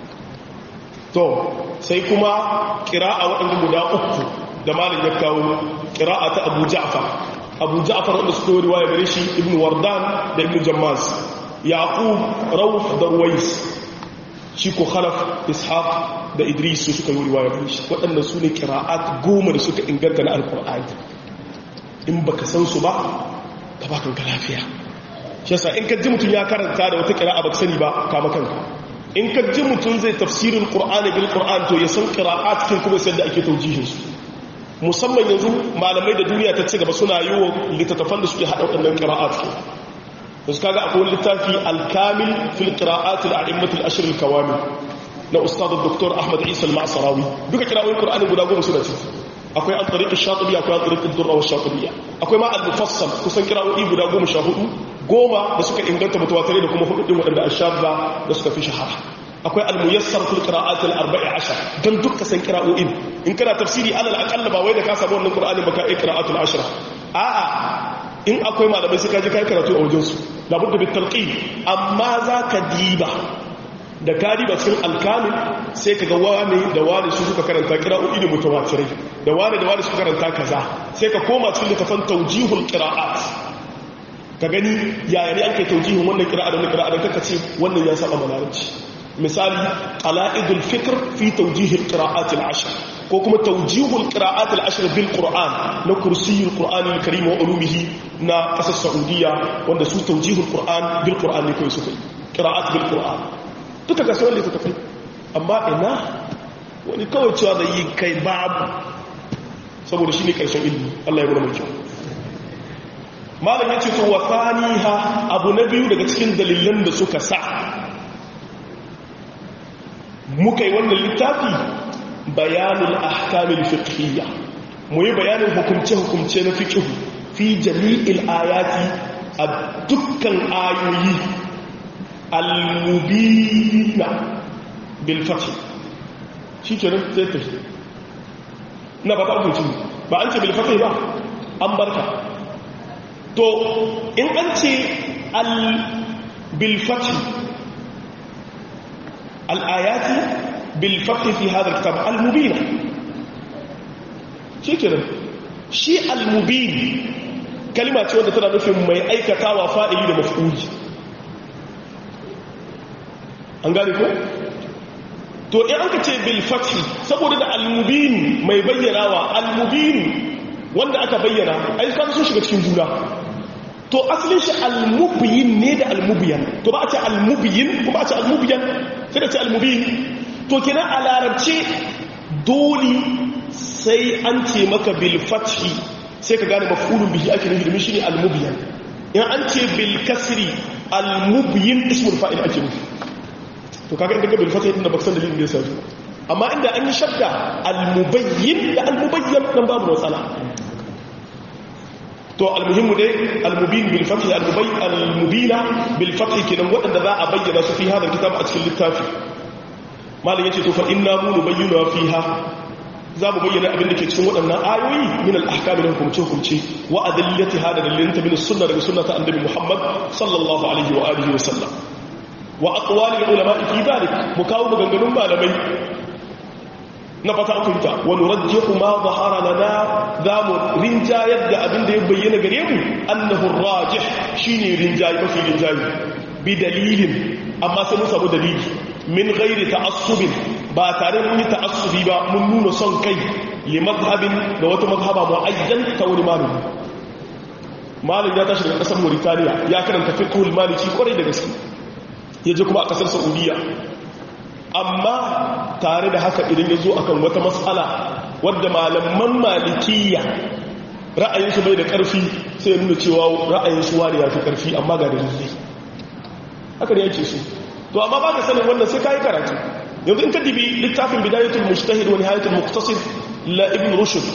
to sai kuma kira'a waɗanda guda uku da malin ya kawo kira'a ta abu ja'far abu ja'far wanda suka yi riwaya gare shi ibn wardan da ibn jammas yaqub rauf da ruwais shi ko khalaf ishaq da idris su suka yi riwaya gare shi waɗannan su ne kira'at goma da suka inganta na alkur'ani in baka san su ba ka ba kanka lafiya shi yasa in ka ji mutum ya karanta da wata kira'a baka sani ba kama kanka in ka ji mutum zai tafsirin qur'ani bil qur'an to ya san qira'at cikin kuma sai da ake taujihin su musamman yanzu malamai da duniya ta ci gaba suna yi wa littattafan da suke haɗa waɗannan qira'at ke yanzu kaga akwai littafi al-kamil fil qira'at al-a'immat al-ashr al-kawamil na ustad dr ahmad isa al-ma'sarawi duka kira'o'in qur'ani guda goma suna ciki akwai an tariƙin shatubiya akwai an tariƙin durra wa shatubiya akwai ma al-mufassal kusan kira'o'i guda goma sha hudu goma da suka inganta mutawatare da kuma hudu din waɗanda ashabba da suka fi shahara akwai al-muyassar fil qira'at al-arba'i ashar dan dukkan san kira'o'in in kana tafsiri alal aqalla ba wai da ka samu wannan qur'ani ba ka yi qira'at al-ashra a'a in akwai malamai sai ka je kai karatu a wajen su labudda bit talqin amma zaka diba da kari ba cikin alkamin sai ka ga wane da wane su suka karanta kira'o'i da mutawatirai da wane da wane suka karanta kaza sai ka koma cikin littafin taujihul qira'at ka gani yaya ne ake taujihun wannan qira'a da wannan qira'a da kaka ce wannan ya saba malarabci misali qala'idul fikr fi taujihil qira'at al-ashr ko kuma taujihul qira'at al-ashr bil qur'an na kursiyul qur'an al-karim wa ulumihi na kasar saudiya wanda su taujihul qur'an bil qur'an ne kai suka yi qira'at bil qur'an duka ga sauran littattafai amma ina wani kawai cewa da yi kai babu saboda shi ne ƙarshen ilmi Allah ya guna mai kyau malam ya ce to wa ha abu na biyu daga cikin dalilan da suka sa muka yi wannan littafi bayanul ahkamil fiqhiyya mu yi bayanin hukumce-hukumce na fiqh fi jami'il ayati a dukkan ayoyi al-mubina bil fath shi ke nan zai tafi na ba ta abincin ba an ce bil fath ba an barka to in an ce al bil fath al ayati bil fath fi hadha al-kitab al-mubin shikenan shi al-mubin kalima ce wadda tana nufin mai aikatawa fa'ili da maf'uli an gane ko to in an ka ce bil fathi saboda da al-mubin mai bayyanawa al-mubin wanda aka bayyana ai kan sun shiga cikin juna to asalin shi al-mubyin ne da al-mubyan to ba a ce al-mubyin kuma a ce al-mubyan sai da ce al-mubin to kenan a larabce dole sai an ce maka bil fathi sai ka gane mafulun bihi ake nufi domin shine al-mubyan in an ce bil kasri al-mubyin ismul fa'il ake nufi to kaga inda bil fathi din da baksan dalilin da yasa amma inda an yi shadda al-mubayyin da al-mubayyan dan babu matsala to al-muhimmu dai al-mubin bil fathi al-mubayyin al-mubina bil fathi kenan wadanda za a bayyana su fi hadal kitab a cikin littafi malam yace to fa inna mu nubayyinu fiha za mu bayyana abin da ke cikin waɗannan ayoyi min al-ahkam da hukumce-hukumce wa adillati hada dalilin ta min sunna daga sunna ta annabi Muhammad sallallahu alaihi wa alihi wa sallam wa aqwali ulama fi dalik mu kawo maganganun malamai na fata kunta wa nurajjihu ma zahara lana za mu rinjayar da abin da ya bayyana gare mu annahu rajih shine rinjayi mafi rinjayi bi dalilin amma sai mun samu dalili min ghairi ta'assubin ba tare mun yi ta'assubi ba mun nuna son kai li mazhabin da wata mazhaba mu'ayyan ta wani malami malami ya tashi daga kasar Mauritania ya karanta fiqhul maliki kwarai da gaske yaje kuma a kasar Saudiya amma tare da haka idan ya zo akan wata matsala wadda malaman malikiya ra'ayinsu bai da ƙarfi sai ya nuna cewa ra'ayinsu wani ya fi ƙarfi amma ga dalilai haka ne yake su to amma ba ka sanin wannan sai ka yi karatu yanzu in ka dibi littafin bidayatul mujtahid wa nihayatul muqtasid la ibn rushd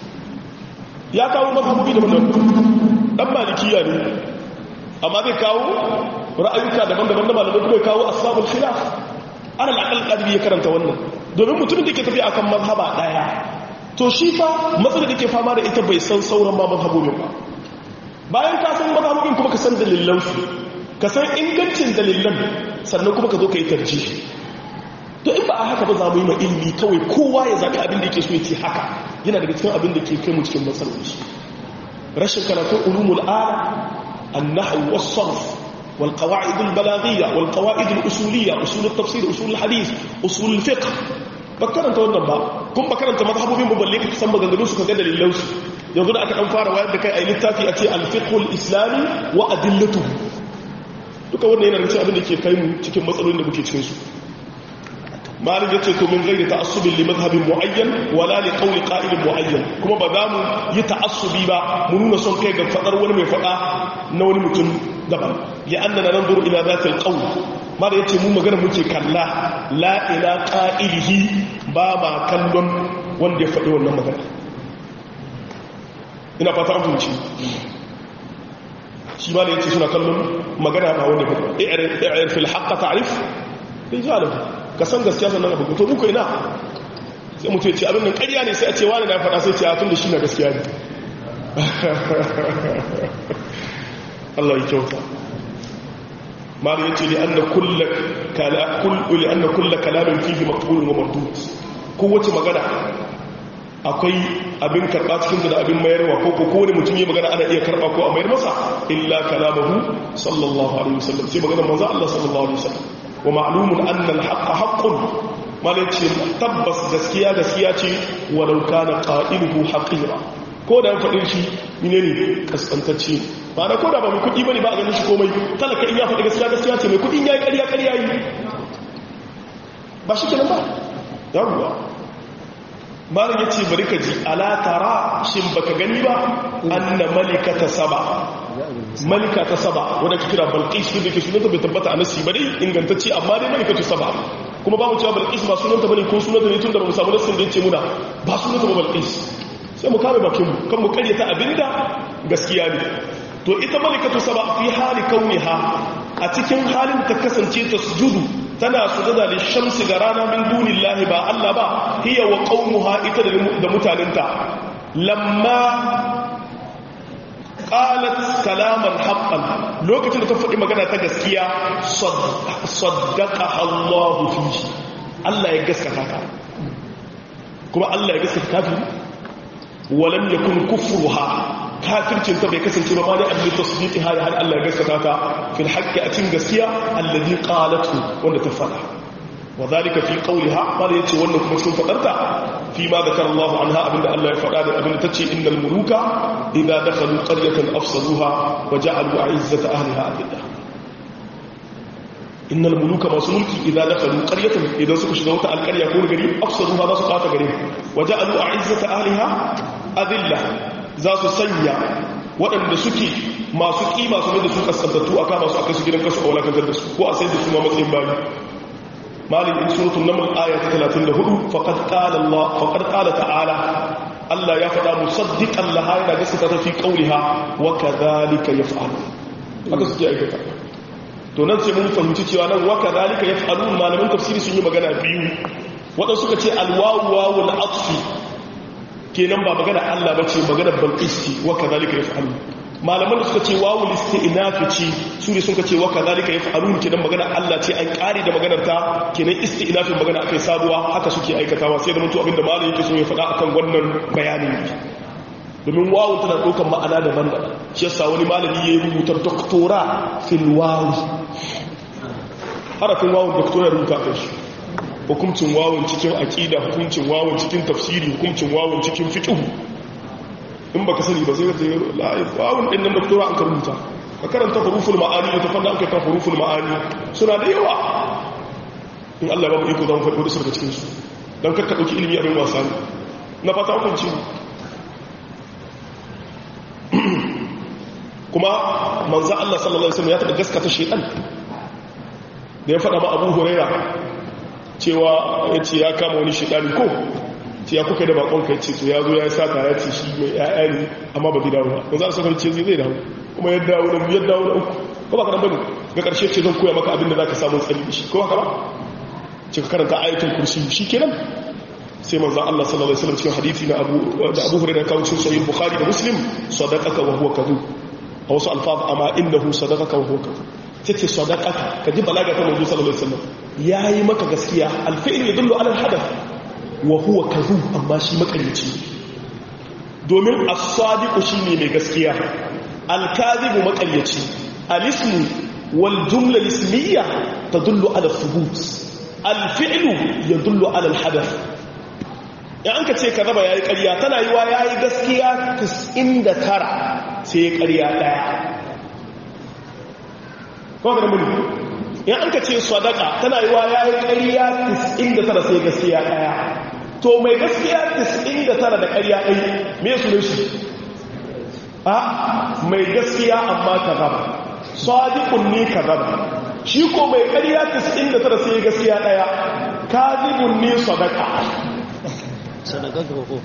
ya kawo mazhabobi daban-daban dan malikiya ne amma zai kawo ra'ayuka daban-daban da malamai kuma ya kawo asbabul khilaf ana al'akal ƙadiri ya karanta wannan domin mutumin da ke tafi akan mazhaba ɗaya to shi fa matsalar da ke fama da ita bai san sauran ma mazhabobin ba bayan ka san mazhabobin kuma ka san dalilansu ka san ingancin dalilan sannan kuma ka zo ka yi tarji to in ba a haka ba za mu yi ma ilimi kawai kowa ya zaɓi abin da yake so ya ce haka yana daga cikin abin da ke kai mu cikin matsaloli rashin karatun ulumul ala annahu was-sarf والقواعد البلاغية والقواعد الأصولية أصول التفسير أصول الحديث أصول الفقه بكرنت wannan ba kun bakaranta mazhabobin mu balle ka san maganganun su kaga dalilan su yanzu da aka dan fara wayar da kai ai littafi a ce al-fiqh al-islami wa adillatuhu duka wannan yana cikin abin da ke kai mu cikin matsalolin da muke cikin su malik yace to min ghairi ta'assubin li madhhabin muayyan wala li qawli qa'ilin muayyan kuma ba za mu yi ta'assubi ba mu nuna son kai ga fadar wani mai fada na wani mutum daban li'annana nanzuru ila zati alqawl mala yace mu magana muke kalla la ila qa'ilihi ba ma kallon wanda ya faɗi wannan magana ina fata an fahimci shi mala yace suna kallon magana ba wanda ba i'rif fil haqq ta'rif rijalahu ka san gaskiya sannan abu to muku ina sai mutu ya ce abin nan ƙarya ne sai a ce wani na faɗa sai ce a tun da shi na gaskiya ne Allah ya kyauta malu yace li anna kullu kala kullu li anna kullu kalamin fihi maqbulun wa mardud kowace magana akwai abin karba cikin da abin mayarwa ko ko kowane mutum ya magana ana iya karba ko a mayar masa illa kalamahu sallallahu alaihi wasallam sai magana manzo Allah sallallahu alaihi wasallam wa ma'lumun anna al-haqq haqqun malu yace tabbas gaskiya gaskiya ce walau kana qa'iluhu haqira ko da faɗin shi ne ne kaskantacce ba da ko da ba mai kuɗi ba ne ba a ganin shi komai talaka in ya faɗi gaskiya gaskiya ce mai kuɗin ya yi ƙarya ƙarya yi ba shi kenan ba ya ruwa malin ya ce bari ka ji alatara shin baka gani ba an na malika ta saba malika ta saba wadda ka kira balkis da ke sunanta bai tabbata a nasi ba dai ingantacce amma dai malika ta saba kuma ba mu cewa balkis ba sunanta ba ne ko sunanta ne tun da ba mu samu nasin da ya ce muna ba sunanta ba balkis sai mu kame bakinmu kan mu karyata abinda gaskiya ne to ita malikatu saba fi hali kauniha a cikin halin ta kasance ta sujudu tana sujada da shamsi ga rana min dunillahi ba Allah ba hiya wa qaumuha ita da mutanenta lamma qalat kalaman haqqan lokacin da ta faɗi magana ta gaskiya saddaqaha Allah fihi Allah ya gaskata ka kuma Allah ya gaskata kafiri walam yakun kufruha kafircin ta bai kasance ba mali abin tasdiqi har har Allah ya gaskata ta fil haqqi a cikin gaskiya alladhi qalatu wanda ta fada wa dhalika fi qawliha bala yace wannan kuma cikin fadarta fi ma zakara Allah anha abinda Allah ya fada da abinda tace innal muluka idza dakhalu qaryatan afsaduha wa ja'alu 'izzata ahliha adillah innal muluka masu mulki idan dakhalu qaryatan idan suka shiga wata alƙarya ko gari afsaduha za su fata gare wa ja'alu 'izzata ahliha adilla za su sanya waɗanda suke masu ƙima su da su kaskantattu a kama su a kasu gidan kasu a walakantar da su ko a sai da su ma matsayin bayi malin in suratun namar aya ta 34 faƙad ƙala Allah faƙad ƙala ta'ala Allah ya faɗa musaddiqan laha yana gaskata ta fi qawliha wa kadhalika yaf'alu haka suke aikata to nan sai mun fahimci cewa nan wa kadhalika yaf'alu malaman tafsiri sun yi magana biyu waɗansu suka ce alwawu wawul atfi kenan ba magana Allah ba ce magana balqisti wa kadhalika yaf'alun malaman da suka ce wawul isti'nafi ce su ne suka ce wa kadhalika yaf'alun kenan magana Allah ce an kare da maganar ta kenan isti'nafin magana akai sabuwa haka suke aikatawa sai da mutu abinda malamin yake so ya faɗa akan wannan bayanin domin wawun tana ɗaukar ma'ana daban-daban shi yasa wani malami ya yi rubutar doktora fil wawi harafin wawun doktora rubuta kai shi hukuncin wawon cikin aƙida hukuncin wawon cikin tafsiri hukuncin wawon cikin fiƙihu in baka sani ba sai ka tsaye la'ayi wawon ɗin nan doktora an karbuta ka karanta huruful ma'ani da tafanda an karanta huruful ma'ani suna da yawa in allah ba mu iko zama faɗi wadda daga cikinsu don kakka ɗauki ilimi abin wasa ne na fata hukunci kuma manzan allah sallallahu alaihi wasallam ya taɓa gaskata shaidan da ya faɗa ma abu huraira cewa ya ce ya kama wani shidani ko ce ya kuka da bakon kai ce to ya zo ya saka ya ce shi mai ya'ya ne amma ba zai dawo ba ba za a sakar ce zai zai dawo kuma ya dawo da biyar dawo da uku ko ba ka nan bane ga karshe ce zan koya maka abin da za ka samu tsari da shi ko haka ba ce ka karanta ayatul kursi shi kenan sai manzon Allah sallallahu alaihi wasallam cikin hadisi na Abu da Abu Hurairah kawo cikin sahih Bukhari da Muslim sadaqaka wa huwa kadhub a wasu alfaz amma innahu sadaqaka wa huwa kadhub tace sadaqaka kaji balaga ta manzo sallallahu alaihi wasallam yayi maka gaskiya alfi'l yadullu ala alhadath wa huwa kadhub amma shi makarici domin as-sadiq shine mai gaskiya al-kadhib makarici al-ismu wal jumla al-ismiyya tadullu ala thubut al-fi'l yadullu ala alhadath ya an ka ce ka zaba yayi ƙarya tana yiwa yayi gaskiya 99 sai ƙarya daya kawai da muni in an ka ce sadaka tana yi wa yayi ƙarya 99 sai gaskiya ɗaya to mai gaskiya 99 da ƙarya ɗaya me su ne shi a mai gaskiya amma ka zaba sadiqun ne ka zaba shi ko mai ƙarya 99 sai gaskiya ɗaya kadibun ne sadaka sadaka ga ko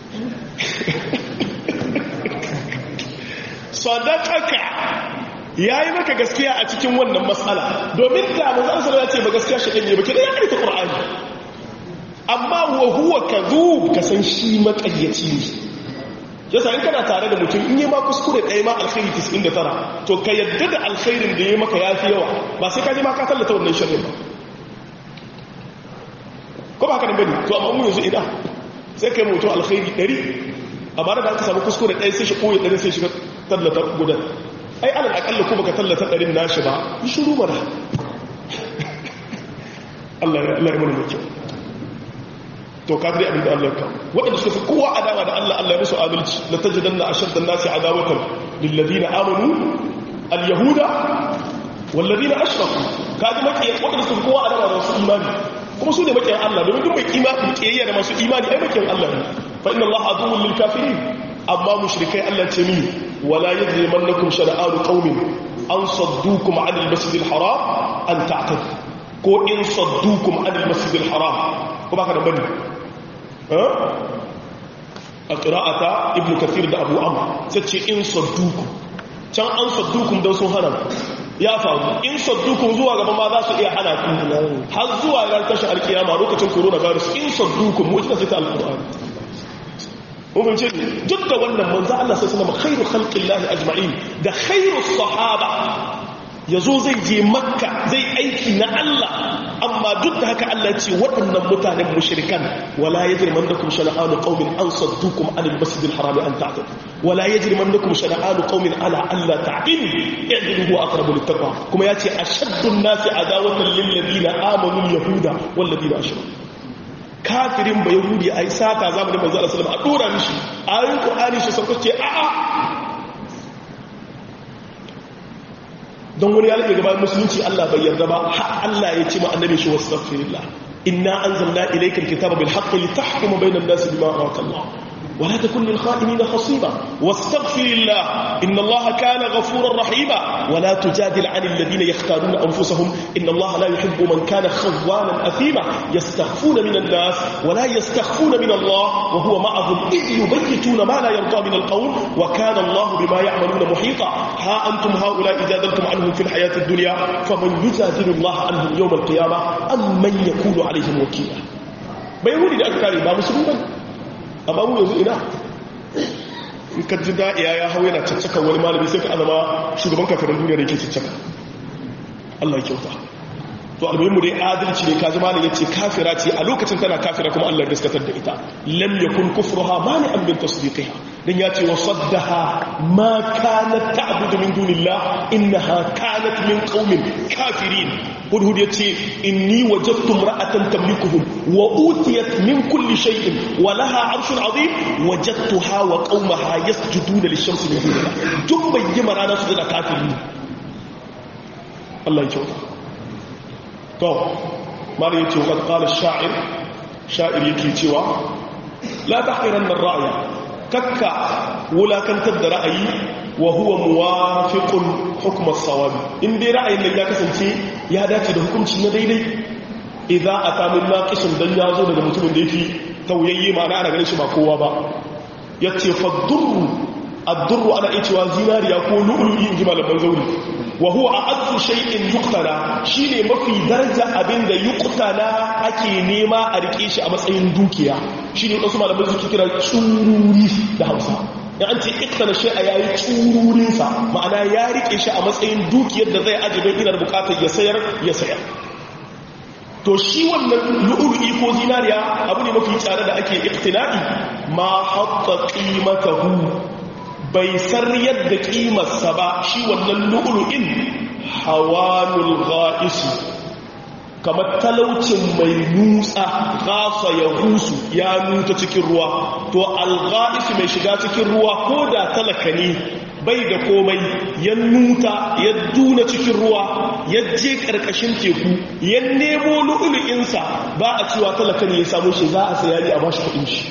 sadaqaka ya yi maka gaskiya a cikin wannan matsala domin da manzan sallallahu ya ce ba gaskiya shi ɗanye ba ke da ya ƙarfi ƙur'ani amma wa huwa kadhub ka san shi maƙayyaci ne yasa in kana tare da mutum in yi ma kuskure ɗaya ma alkhairi 99 to ka yadda da alkhairin da ya maka ya fi yawa ba sai ka je ma ka tallata wannan shirin ba ko ba ka nan bane to amma mu yanzu ina sai kai mutum alkhairi 100 amma da aka samu kuskure ɗaya sai shi koyi ɗari sai shiga tallata gudan ai alal akalla ko baka tallata ɗarin nashi ba yi shiru mana Allah ya Allah ya mana mai kyau to ka dai abinda Allah ya kawo waɗanda suka fi kowa adawa da Allah Allah ya musu adalci la tajidanna ashadda an-nasi adawatan lil ladina amanu al-yahuda wal ladina ashraku kaji makiyan waɗanda suka fi kowa adawa da wasu imani kuma su ne makiyan Allah domin duk mai imani kiyayya da masu imani ai makiyan Allah ne fa inna Allah aduwwun lil kafirin amma mushrikai Allah ce mi wala yajrimannakum shana'anu qaumin an saddukum 'anil masjidil haram an ta'tadu ko in saddukum 'anil masjidil haram ko baka da bane eh a qira'ata ibn kathir da abu amr sace in saddukum can an saddukum dan sun hana ya faru in saddukum zuwa gaba ma za su iya hana ku har zuwa ran tashin alkiyama lokacin coronavirus in saddukum mu ita sai ta alqur'ani mun ce duk da wannan manzo Allah sai sallama khairu khalqillahi ajma'in da khairu sahaba ya zo zai je makka zai aiki na Allah amma duk da haka Allah ce waɗannan mutanen mushrikan wala yajrimannakum shana'anu qaumin an saddukum anil masjidil harami an ta'tadu wala yajrimannakum shana'anu qaumin ala alla ta'dilu i'dilu huwa aqrabu littaqwa kuma yace ashaddu an-nasi adawatan lil ladina amanu yahuda wal ladina ashraku kafirin ba yahudi ai sata zamanin manzo Allah sallallahu alaihi wasallam a dora mishi ayoyin qur'ani shi sauka ce a'a don wani ya rage gaban musulunci Allah bai yarda ba har Allah ya ce ma annabi shi wastaghfirullah inna anzalna ilayka alkitaba bil haqqi litahkuma bayna an-nasi bima araka Allah ولا تكن للخائنين خصيبا واستغفر الله إن الله كان غفورا رحيما ولا تجادل عن الذين يختارون أنفسهم إن الله لا يحب من كان خوانا أثيما يستخفون من الناس ولا يستخفون من الله وهو معهم إذ يبيتون ما لا يرضى من القول وكان الله بما يعملون محيطا ها أنتم هؤلاء جادلتم عنهم في الحياة الدنيا فمن يجادل الله عنهم يوم القيامة أم من يكون عليهم وكيلا بيقول لي أكثر ما مسلمين amma mu yanzu ina in ka ji da'iya ya hau yana caccaka wani malami sai ka azama shugaban kafirin duniya da yake caccaka Allah ya kyauta to almuhimmu dai adalci ne kaji malam yace kafira ce a lokacin tana kafira kuma Allah ya gaskatar da ita lam yakun kufruha mani'an min tasdiqiha dan yace wa saddaha ma kanat ta'budu min dunillah innaha kanat min qaumin kafirin hudhud yace inni wajadtu imra'atan tamlikuhum wa utiyat min kulli shay'in wa laha 'arshun 'azim wajadtuha wa qaumaha yasjuduna lish-shamsi min dunillah duk bayyana ranar su da kafirin Allah ya kyauta to mara yake wa kala sha'ir sha'ir yake cewa la tahqiranna ar-ra'ya kakka wulakantar da ra'ayi wa huwa muwafiqun hukm as-sawab in dai ra'ayin nan ya kasance ya dace da hukunci na daidai idza ata min naqisin dan ya zo daga mutumin da yake tauyayye ma ana ganin shi ba kowa ba yace fa durru ad-durru ana cewa zinariya ko lu'lu'i in ji malaman zauri wa huwa a'azzu shay'in yuqtala shine mafi daraja abinda yuqtala ake nema a rike shi a matsayin dukiya shine wasu malamai suke kira tsururi da Hausa ya an ce iqtala shay'a yayi tsururin sa ma'ana ya rike shi a matsayin dukiyar da zai ajiye ina bukatar ya sayar ya sayar to shi wannan lu'lu'i ko zinariya abu ne mafi tsada da ake iqtina'i ma hatta qimatahu bai san yadda kimarsa ba shi wannan lu'ulu'in hawanul ga'isu kamar talaucin mai nutsa gasa ya husu ya nuta cikin ruwa to alga'isu mai shiga cikin ruwa ko da talaka ne bai da komai ya nuta ya duna cikin ruwa ya je karkashin teku ya nemo lu'ulu'insa ba a cewa talaka ne ya samu shi za a sayari a bashi kudin shi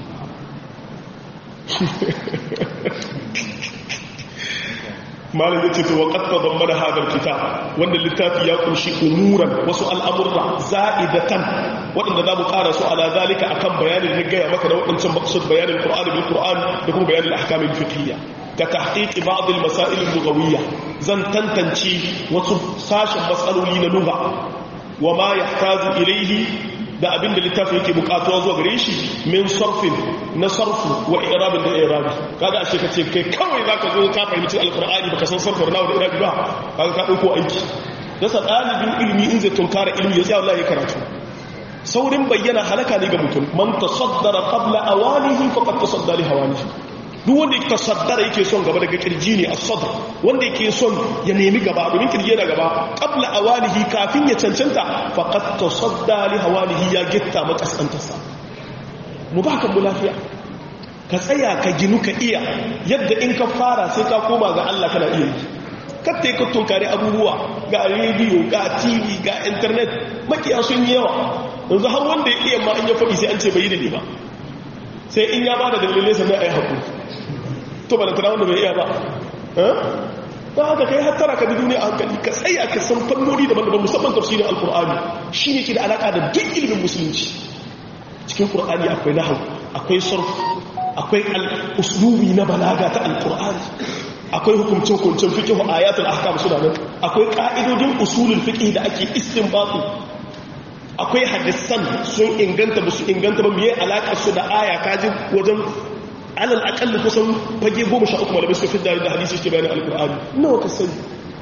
malam ya ce to wa qad tadammana hadha alkitab wanda littafi ya kunshi umuran wasu al'amurra za'idatan wadanda za mu ƙara su ala zalika akan bayanin da gaya maka da wadancan maqsud bayanin qur'ani bil qur'an da kuma bayanin ahkam al fiqhiyya ka tahqiq ba'd al masail al lughawiyya zan tantance wasu sashin matsaloli na lugha wa ma yahtaju ilayhi da abin da littafi yake bukatuwa zuwa gare shi min sarfin na sarfu wa irabin da irabi kaga ashe kace kai kawai zaka zo ka fahimci alqur'ani baka san sarfin nawa da irabi ba kaga ka dauko aiki dasa dalibin ilimi in zai tunkara ilimi ya tsaya wallahi karatu saurin bayyana halaka ne ga mutum man tasaddara qabla awanihi faqad tasadda li hawanihi duk wanda yake tasaddara yake son gaba daga kirji ne as-sadr wanda yake son ya nemi gaba domin kirji yana gaba qabla awalihi kafin ya cancanta faqad tasadda li hawalihi ya gitta makasantarsa mu baka mu lafiya ka tsaya ka ginu ka iya yadda in ka fara sai ka koma ga Allah kana iya yi katta ka tunkari abubuwa ga rediyo ga tv ga internet makiya sun yi yawa yanzu har wanda ya iya ma an ya faɗi sai an ce bai yi da ne ba sai in ya ba da dalilai sannan a yi haƙuri to ba da tana wanda bai iya ba ba haka kai hattara ka bi duniya a hankali ka tsaya ka san fannoni daban-daban musamman tafsirin alkur'ani shi ne ke da alaƙa da duk ilimin musulunci cikin ƙur'ani akwai nahau akwai sarf akwai uslubi na balaga ta alkur'ani akwai hukumce-hukumcen fiƙihu ayatul ahkam suna nan akwai ƙa'idodin usulul fiƙi da ake istinbatu akwai hadisan sun inganta ba su inganta ba miye alaƙar su da aya kaji wajen alal akalli kusan fage goma sha uku malamai suka fi da hadisi ke bayanin alkur'ani nawa ka sani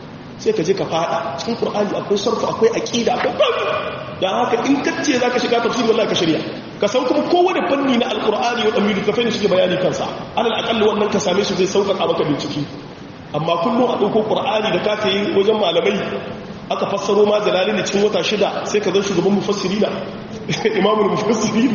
sai ka je ka fada cikin qur'ani akwai sarfu akwai aqida akwai babu dan haka in kace zaka shiga tafsiri wallahi ka shirya ka san kuma kowane fanni na alqur'ani wa amiru ka fahimci bayani kansa alal aqalli wannan ka same shi zai sauƙaƙa maka bincike amma kullum a ɗauko qur'ani da ka yi wajen malamai aka fassaro ma jalali ne cikin wata shida sai ka zan shugaban mufassirina imamul mufassirin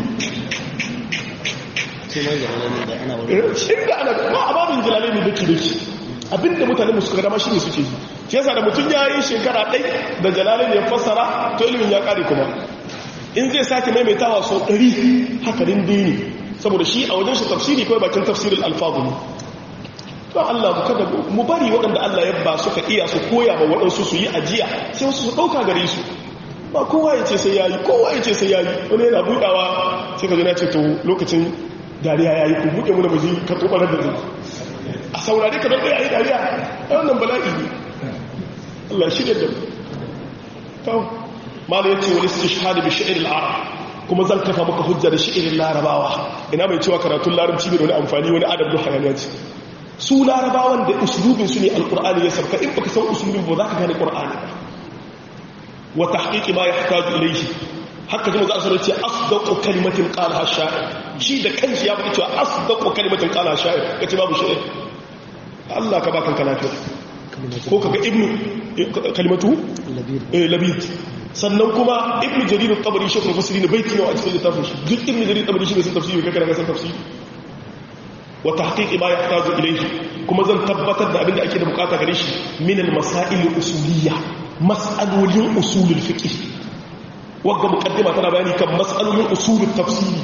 sai ma jalalani da ana wani inda ana ba a babin jalali ne dake dake abinda mutane musu ga dama shine suke yi shi yasa da mutum ya yi shekara ɗai da jalali ne ya fassara to ilimin ya ƙare kuma in zai sake maimaitawa sau ɗari haka dai ne saboda shi a wajen shi tafsiri kawai bakin tafsirin alfagu ne to Allah mu kada mu bari waɗanda Allah ya ba suka iya su koya ma waɗansu su yi ajiya sai wasu su ɗauka gare su ba kowa ya ce sai ya yi kowa ya ce sai ya yi wani yana buɗawa sai ka zo na ce to lokacin dariya ya yi ku buɗe mu da mu ji ka tobarar da zai a saurare ka daɗe a yi dariya a wannan bala'i ne Allah shi da da to mala yace wani su shahada bi shi'ir al-arab kuma zan kafa maka hujja da shi'irin larabawa ina mai cewa karatun larabci ne da wani amfani wani adab da hayaniya ce su larabawan da uslubin su ne alqur'ani ya sarka in baka san uslubin ba za ka gane qur'ani ba wa tahqiqi ma yahtaju ilayhi haka kuma za su ce asdaqu kalimatin qalaha sha'ir shi da kanshi ya faɗi cewa asdaqu kalimatin qalaha sha'ir kace babu sha'ir Allah ka baka lafiya ko kaga ibnu kalimatu labid sannan kuma ibnu jarir al-tabari shekul fasiri ne baiti nawa a cikin littafin shi duk ibnu jarir al-tabari shi ne sun tafsiri kai kana san tafsiri wa tahqiq ma yahtaju ilayhi kuma zan tabbatar da abinda ake da bukata gare shi min al-masail al-usuliyya mas'alolin usul al-fiqh wagga muqaddima tana bayani kan mas'alolin usul al-tafsiri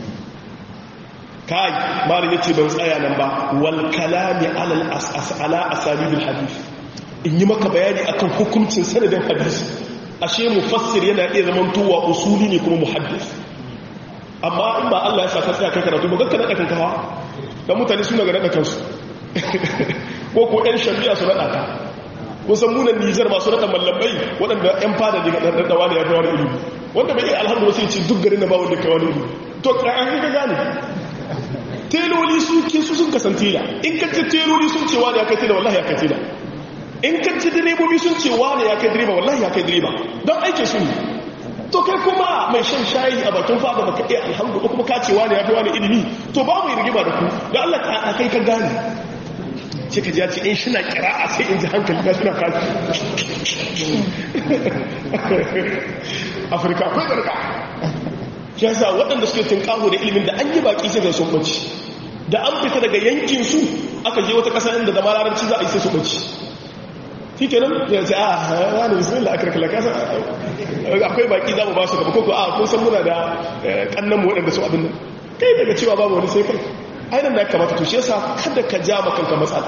kai malin yace ban tsaya nan ba wal kalami ala al-asas ala asalib al-hadith in yi maka bayani akan hukuncin sanadin hadisi ashe mufassir yana iya zaman tuwa usuli ne kuma muhaddis amma in ba Allah ya sa ka tsaya kai karatu ba ganka nada kanka dan mutane suna ga nada kansu ko ko ɗan shari'a su nada ka kun san munan Nijar masu nada mallamai waɗanda ƴan fada daga nada wani ya wani ilimi wanda bai iya alhamdulillah sai ce duk garin na ba wanda kai wani ilimi to an ga gane teloli su ke su sun kasance da in ka ce teloli sun ce wani ya kai tela wallahi ya kai tela in ka ci direbobi sun ce wane ya kai direba wallahi ya kai direba don aike su ne to kai kuma mai shan shayi a bakin fada baka iya alhamdulillah kuma ka ce wane ya fi wane ilimi to ba mu yi rigima da ku da Allah ka kai ka gane ce ka ji in shi na kira'a sai in ji hankali na suna kaji afirka akwai garga shi yasa waɗanda suke tunƙaho da ilimin da an yi baƙi sai ga sun ɓace da an fita daga yankinsu aka je wata ƙasa inda da malaranci za a yi sai su ɓace shi ke nan ya ce a wani bismillah aka rakala kasa akwai baki za mu ba su gaba koko a kun san muna da kannanmu waɗanda su abin nan kai daga cewa babu wani sai kai ainihin da ya kamata to shi yasa kada ka ja makanka matsala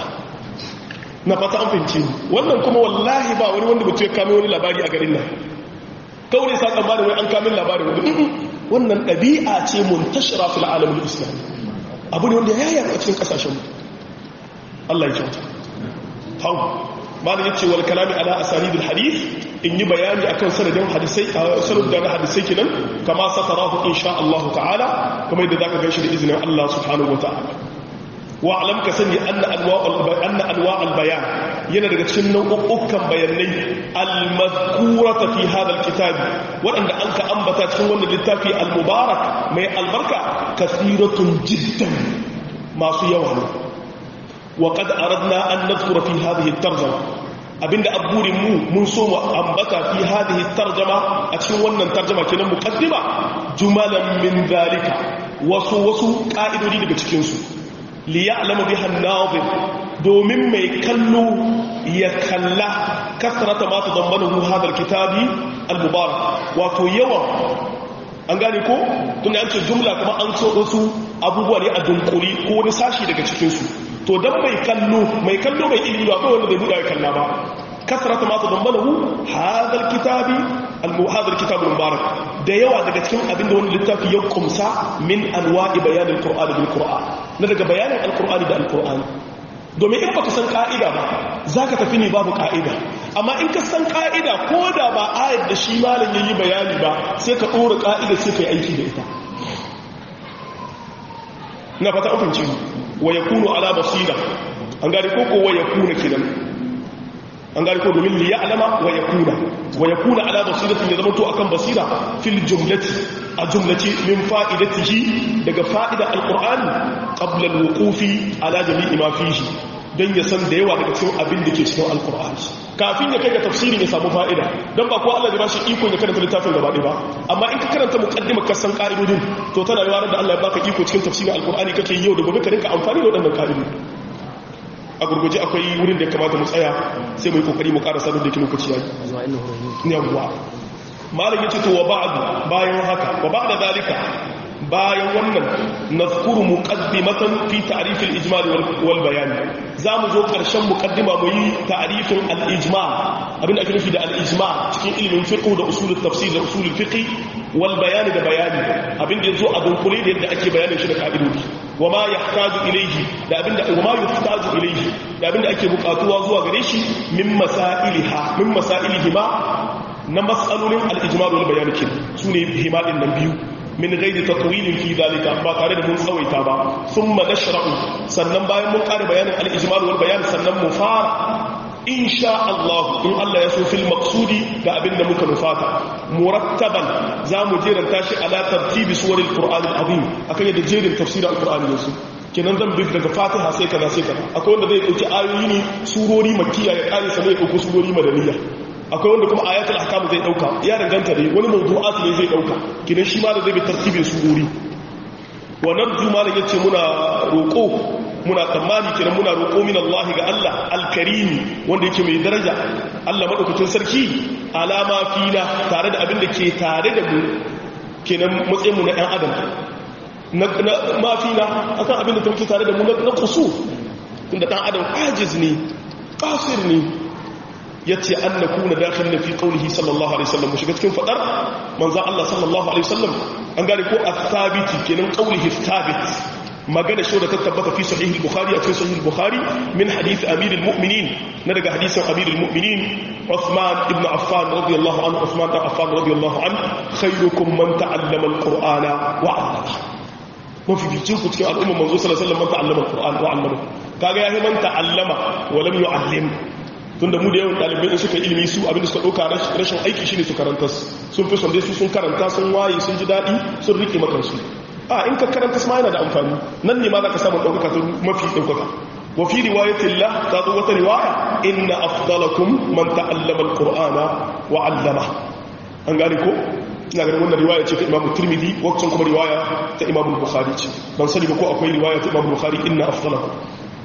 na fata an fahimci wannan kuma wallahi ba wani wanda mutu ya kame wani labari a garin nan kawai sa tsammanin wai an kamin labarin wani wannan ɗabi'a ce muntashira fil alamin islam abu ne wanda ya yaya a cikin ƙasashen mu Allah ya kyauta hau malam yace wal kalami ala asanidil hadith in yi bayani akan sanadin hadisai sanad da hadisai kenan kama satarahu insha Allah ta'ala kuma yadda zaka ganshi da izinin Allah subhanahu wa ta'ala wa alam ka sani anna anwa'ul anna anwa'ul bayan yana daga cikin nau'ukan bayanai al-madhkurata fi hadha al-kitab wadanda an ka ambata cikin wannan littafi al-mubarak mai albarka kathiratun jiddan masu yawa ne وقد أردنا أن نذكر في هذه الترجمة abinda aburin mu mun so mu ambata fi hadhihi tarjama a cikin wannan tarjama kenan muqaddima jumalan min zalika wasu wasu ka'idodi daga cikin su li ya'lamu biha an-nazir domin mai kallo ya kalla kasrata ma tadammanahu hadha al-kitabi al-mubarak wato yawan an gane ko tunda an ce jumla kuma an so wasu abubuwa ne a dunkuri ko wani sashi daga cikin su to dan mai kallo mai kallo mai ilimi ba wanda bai buɗa ya kalla ba kasrata ma tadammanahu hadha alkitabi almuhadha alkitab almubarak da yawa daga cikin abin da wannan littafi ya kumsa min anwa'i bayan alqur'ani bil qur'an na daga bayanin alqur'ani da alqur'ani domin in baka san ka'ida ba zaka tafi ne babu ka'ida amma in ka san ka'ida ko da ba ayat da shi malam yayi bayani ba sai ka dora ka'ida sai kai aiki da ita na fata an fahimci wa yakunu ala basira an gari ko ko wa yakuna kidan an gari ko domin liya alama wa ya kuna wa ya kuna ala basiratin ya zama to akan basira fil jumlati a jumlace min fa'idatihi daga fa'ida alqur'ani qabla alwuqufi ala jami'i ma fihi dan ya san da yawa daga cikin abin da ke cikin alqur'ani kafin ya kai ga tafsirin ya samu fa'ida dan ba ko Allah ya bashi iko ya karanta littafin gaba ɗaya ba amma in ka karanta muqaddimar ka san ka'idodin to tana yawa da Allah ya baka iko cikin tafsirin alqur'ani kake yau da gobe ka rinka amfani da waɗannan ka'idodi a gurguje akwai wurin da ya kamata mu tsaya sai mu yi kokari mu ƙara sanar da ke lokaci yayi yawwa malam yace to wa ba'd bayan haka wa ba'da zalika bayan wannan nazkuru muqaddimatan fi ta'rif al-ijmal wal bayan zamu zo karshen muqaddima mu yi ta'rifin al-ijmal abin da ake nufi da al-ijmal cikin ilimin fiqh da usul tafsir da usul fiqh wal bayan da bayani abin da yazo a dunkule da yadda ake bayanin shi da ka'idodi wa ma yahtaju ilayhi da abin da wa ma yahtaju ilayhi da abin da ake bukatuwa zuwa gare shi min masailiha min masailihima na mas'alolin al-ijmal wal bayan kin sune himadin nan biyu min gaidi tatwilin fi dalika ba tare da mun tsawaita ba thumma nashra'u sannan bayan mun kare bayanin al-ijmal wal bayan sannan mu fara insha Allah in Allah ya so fil maqsudi da abinda muka nufata murattaban zamu jeranta shi ala tartibi suwaril qur'an al-azim akan yadda jerin tafsirin al-qur'ani yanzu kenan zan bi daga fatiha sai kaza sai kaza akwai wanda zai dauki ayoyi ne surori makkiya ya kare sa zai dauko surori madaniya akwai wanda kuma ayatul ahkam zai dauka ya danganta ne wani mawdu'at ne zai dauka kidan shi ma da zai bi tartibin surori wa narju ma da yace muna roko muna tsammani kidan muna roko min Allah ga Allah alkarimi wanda yake mai daraja Allah madaukakin sarki alama fina tare da abin da ke tare da mu kenan matsayin mu na ɗan adam na mafina akan abin da ta muke tare da mu na kusu tunda ɗan adam ajiz ne kafir ne ya ce an na kuna dakin na fi ƙaunihi sallallahu alaihi wasallam mu shiga cikin faɗar manzan Allah sallallahu alaihi wasallam an gane ko a sabiti kenan ƙaunihi sabit magana shi da ta tabbata fi sahih al-bukhari a cikin sahih al-bukhari min hadith amir al-mu'minin na daga hadisin amir al-mu'minin Uthman ibn Affan radiyallahu anhu Uthman ibn Affan radiyallahu anhu khayrukum man ta'allama al-qur'ana wa 'allama mafi bicin ku cikin al'umma manzo sallallahu alaihi wasallam man ta'allama al-qur'ana wa 'allama kaga yayi man ta'allama wa lam yu'allim tunda mu da yawan ɗalibai in suka ilimi su abinda suka ɗauka rashin aiki shi ne su karanta sun fi sonde su sun karanta sun waye sun ji daɗi sun riƙe makansu a in ka karanta su ma yana da amfani nan ne ma za ka samu ɗaukaka ta mafi ɗaukaka wa fi riwayatin la ta zo wata riwaya inna afdalakum man ta'allama alqur'ana wa 'allama an gane ko ina ganin wannan riwaya ce ta imamu tirmidhi wacce kuma riwaya ta imamu bukhari ce ban sani ba ko akwai riwaya ta imamu bukhari inna afdalakum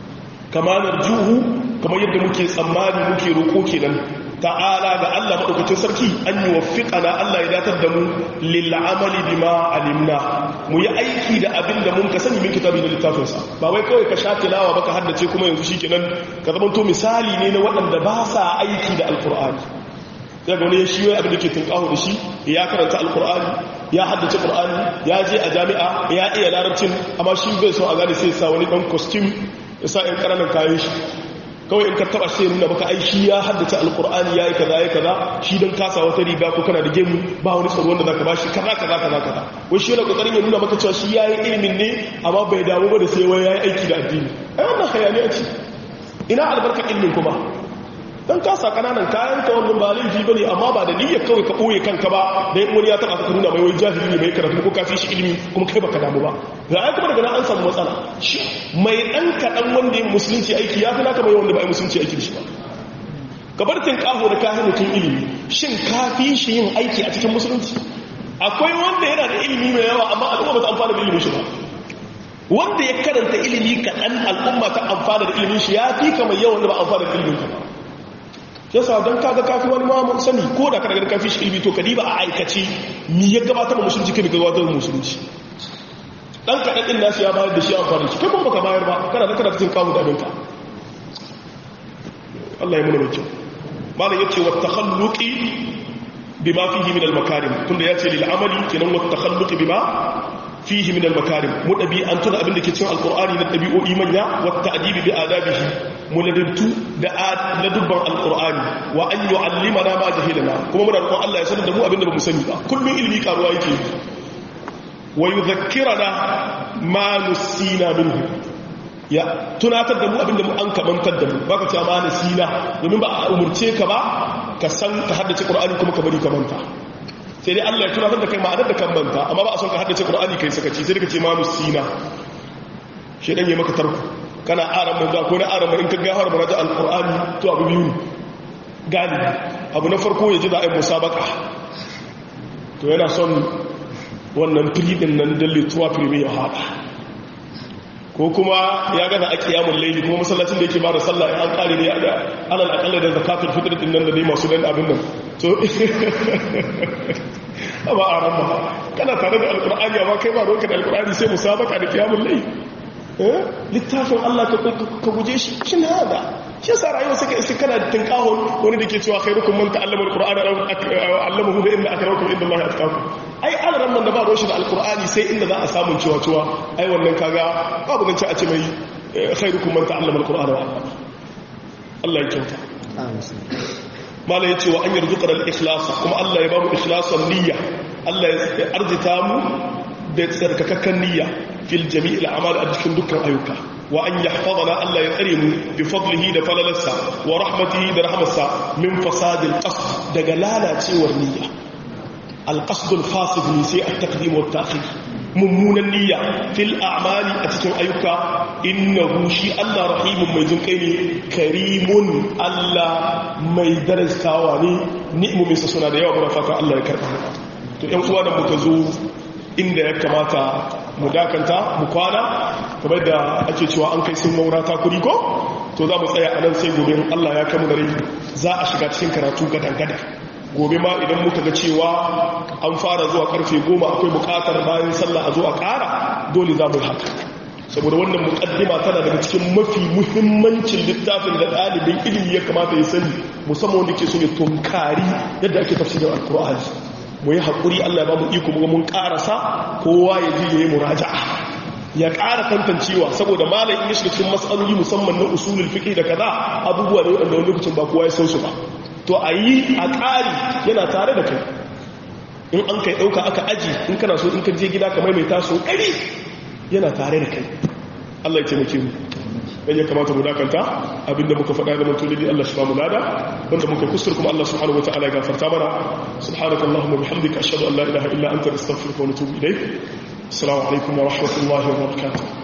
kama narjuhu kamar yadda muke tsammani muke roƙo kenan ta'ala ga Allah madaukakin sarki an yi waffiqana Allah ya datar da mu lil amali bima alimna mu yi aiki da abin da mun ka sani min kitabi da littafin sa ba wai kawai ka sha tilawa baka haddace kuma yanzu shikenan ka zama to misali ne na waɗanda ba sa aiki da alqur'ani sai ga wani ya shi abin da ke tunkaho da shi ya karanta alqur'ani ya haddace qur'ani ya je a jami'a ya iya larabcin amma shi bai so a gane sai sa wani dan costume ya sa ‘yan ƙananan kayan shi kawai in ka taba sai nuna baka ai shi ya haddace alkur'ani ya yi kaza ya kaza shi don kasa wata riga ko kana da gemu ba wani tsaro wanda zaka bashi kaza kaza kaza kaza wai shi yana kokarin ya nuna maka cewa shi ya yi ilimin ne amma bai damu ba da sai wai ya yi aiki da addini ai wannan hayaniya ce ina albarkar ilimin kuma dan kasa kananan kayan ka wannan ba laifi bane amma ba da niyyar kawai ka boye kanka ba dan wani ya taba ka nuna mai wai jahili ne mai karatu ko kafi shi ilimi kuma kai baka damu ba ga ai kuma daga nan an samu matsala shi mai dan kadan wanda ya musulunci aiki ya fi naka mai wanda ba musulunci aiki da shi ba kabartin kaho da kafi mutum ilimi shin kafi shi yin aiki a cikin musulunci akwai wanda yana da ilimi mai yawa amma al'umma ba ta amfana da ilimin shi ba wanda ya karanta ilimi kaɗan al'umma ta amfana da ilimin shi ya fi kamar yawan da ba amfana da ilimin ka ba yasa don kaga kafi wani ma sani ko da kana ganin kafi shi ilmi to kadiba a aikace mi ya gabatar da musulunci kai gabatar da musulunci dan kaɗan ɗin nasu ya bayar da shi amfani shi kai kuma baka bayar ba kana da kana cikin kawo da abinka Allah ya muna mai kyau malam yace wa takhalluqi bima fihi min al-makarim tunda yace lil amali kenan wa takhalluqi bima fihi min al-makarim mu dabi an tuna abin da ke cikin alqur'ani na dabi'o'i manya wa ta'dibi bi adabihi mu ladabtu da ladubban alqur'ani wa an yu'allimana ma jahilana kuma muna roƙon Allah ya sanar da mu abin da bamu sani ba kullun ilimi karuwa yake wa yudhakkirana ma nusina minhu ya tunatar da mu abinda mu an kamantar da mu baka cewa ma nasina domin ba a umurce ka ba ka san ka haddace qur'ani kuma ka bari ka manta sai dai Allah ya tunatar da kai ma'anar da kan manta amma ba a son ka haddace qur'ani kai sakaci sai ka ce ma nasina shedan ya maka tarko kana aran manzo ko na aran in ka ga har maraja alqur'ani to abu biyu ne galibi abu na farko ya ji da ayi musabaka to yana son wannan firi din nan dalle tuwa firi ya haɗa ko kuma ya gana a kiyamun laili kuma masallacin da yake ba da sallah an kare ne da alal akalla da zakatul fitr din nan da dai masu dan abin nan to amma a ran ba kana tare da alqur'ani amma kai ba roka da alqur'ani sai musabaka da kiyamun laili eh littafin Allah ka guje shi shin hada shi yasa rayuwa suka isi kana tinkahon wani da ke cewa khairukum man ta'allama alqur'ana allamahu bi inna akramakum inda Allah atqakum ai alaran nan da ba roshi da alqur'ani sai inda za a samu cewa cewa ai wannan kaga babu zance a ce mai khairukum man ta'allama alqur'ana wa allama Allah ya kyauta mala yace wa an yarzuqana al-ikhlas kuma Allah ya ba mu ikhlasan niyya Allah ya arzita mu da tsarkakakken niyya fil jami'il a'mal a cikin dukkan ayyuka wa an yahfazana Allah ya tsare mu bi fadlihi da falalarsa wa rahmatihi da rahmarsa min fasadil qasd daga lalacewar niyya al qasd al fasid ne sai at taqdim wa ta'khir mummunan niyya fil a'mali a cikin ayyuka innahu shi Allah rahimun mai jinkai ne karimun Allah mai darasawa ne ni'imomin sa suna da yawa muna fata Allah ya karba to ƴan uwa da muka zo inda ya kamata mu dakanta mu kwana kamar da ake cewa an kai sun maura ta kuri ko to za mu tsaya a nan sai gobe Allah ya kamu da rai za a shiga cikin karatu gadan-gadan gobe ma idan muka ga cewa an fara zuwa karfe goma akwai bukatar bayan sallah a zo a kara dole za mu yi haka saboda wannan mukaddima tana daga cikin mafi muhimmancin littafin da ɗalibin ilimi ya kamata ya sani musamman wanda ke so ya tunkari yadda ake tafsirin alkur'ani mu yi haƙuri Allah ba mu iko mu mun ƙarasa kowa ya ji yayi muraja'a ya ƙara tantancewa saboda malam in ya shiga cikin matsaloli musamman na usulul fiqh da kaza abubuwa ne wanda wani lokacin ba kowa ya san su ba to a yi a ƙari yana tare da kai in an kai ɗauka aka aji in kana so in ka je gida ka maimaita so ɗari yana tare da kai Allah ya taimake mu dan ya kamata mu dakanta abinda muka faɗa da mutum dai Allah shi ba mu lada wanda muka kusur kuma Allah subhanahu wataala ya gafarta mana subhanaka allahumma bihamdika ashhadu an la ilaha illa anta astaghfiruka wa atubu ilayk assalamu alaikum wa rahmatullahi wa barakatuh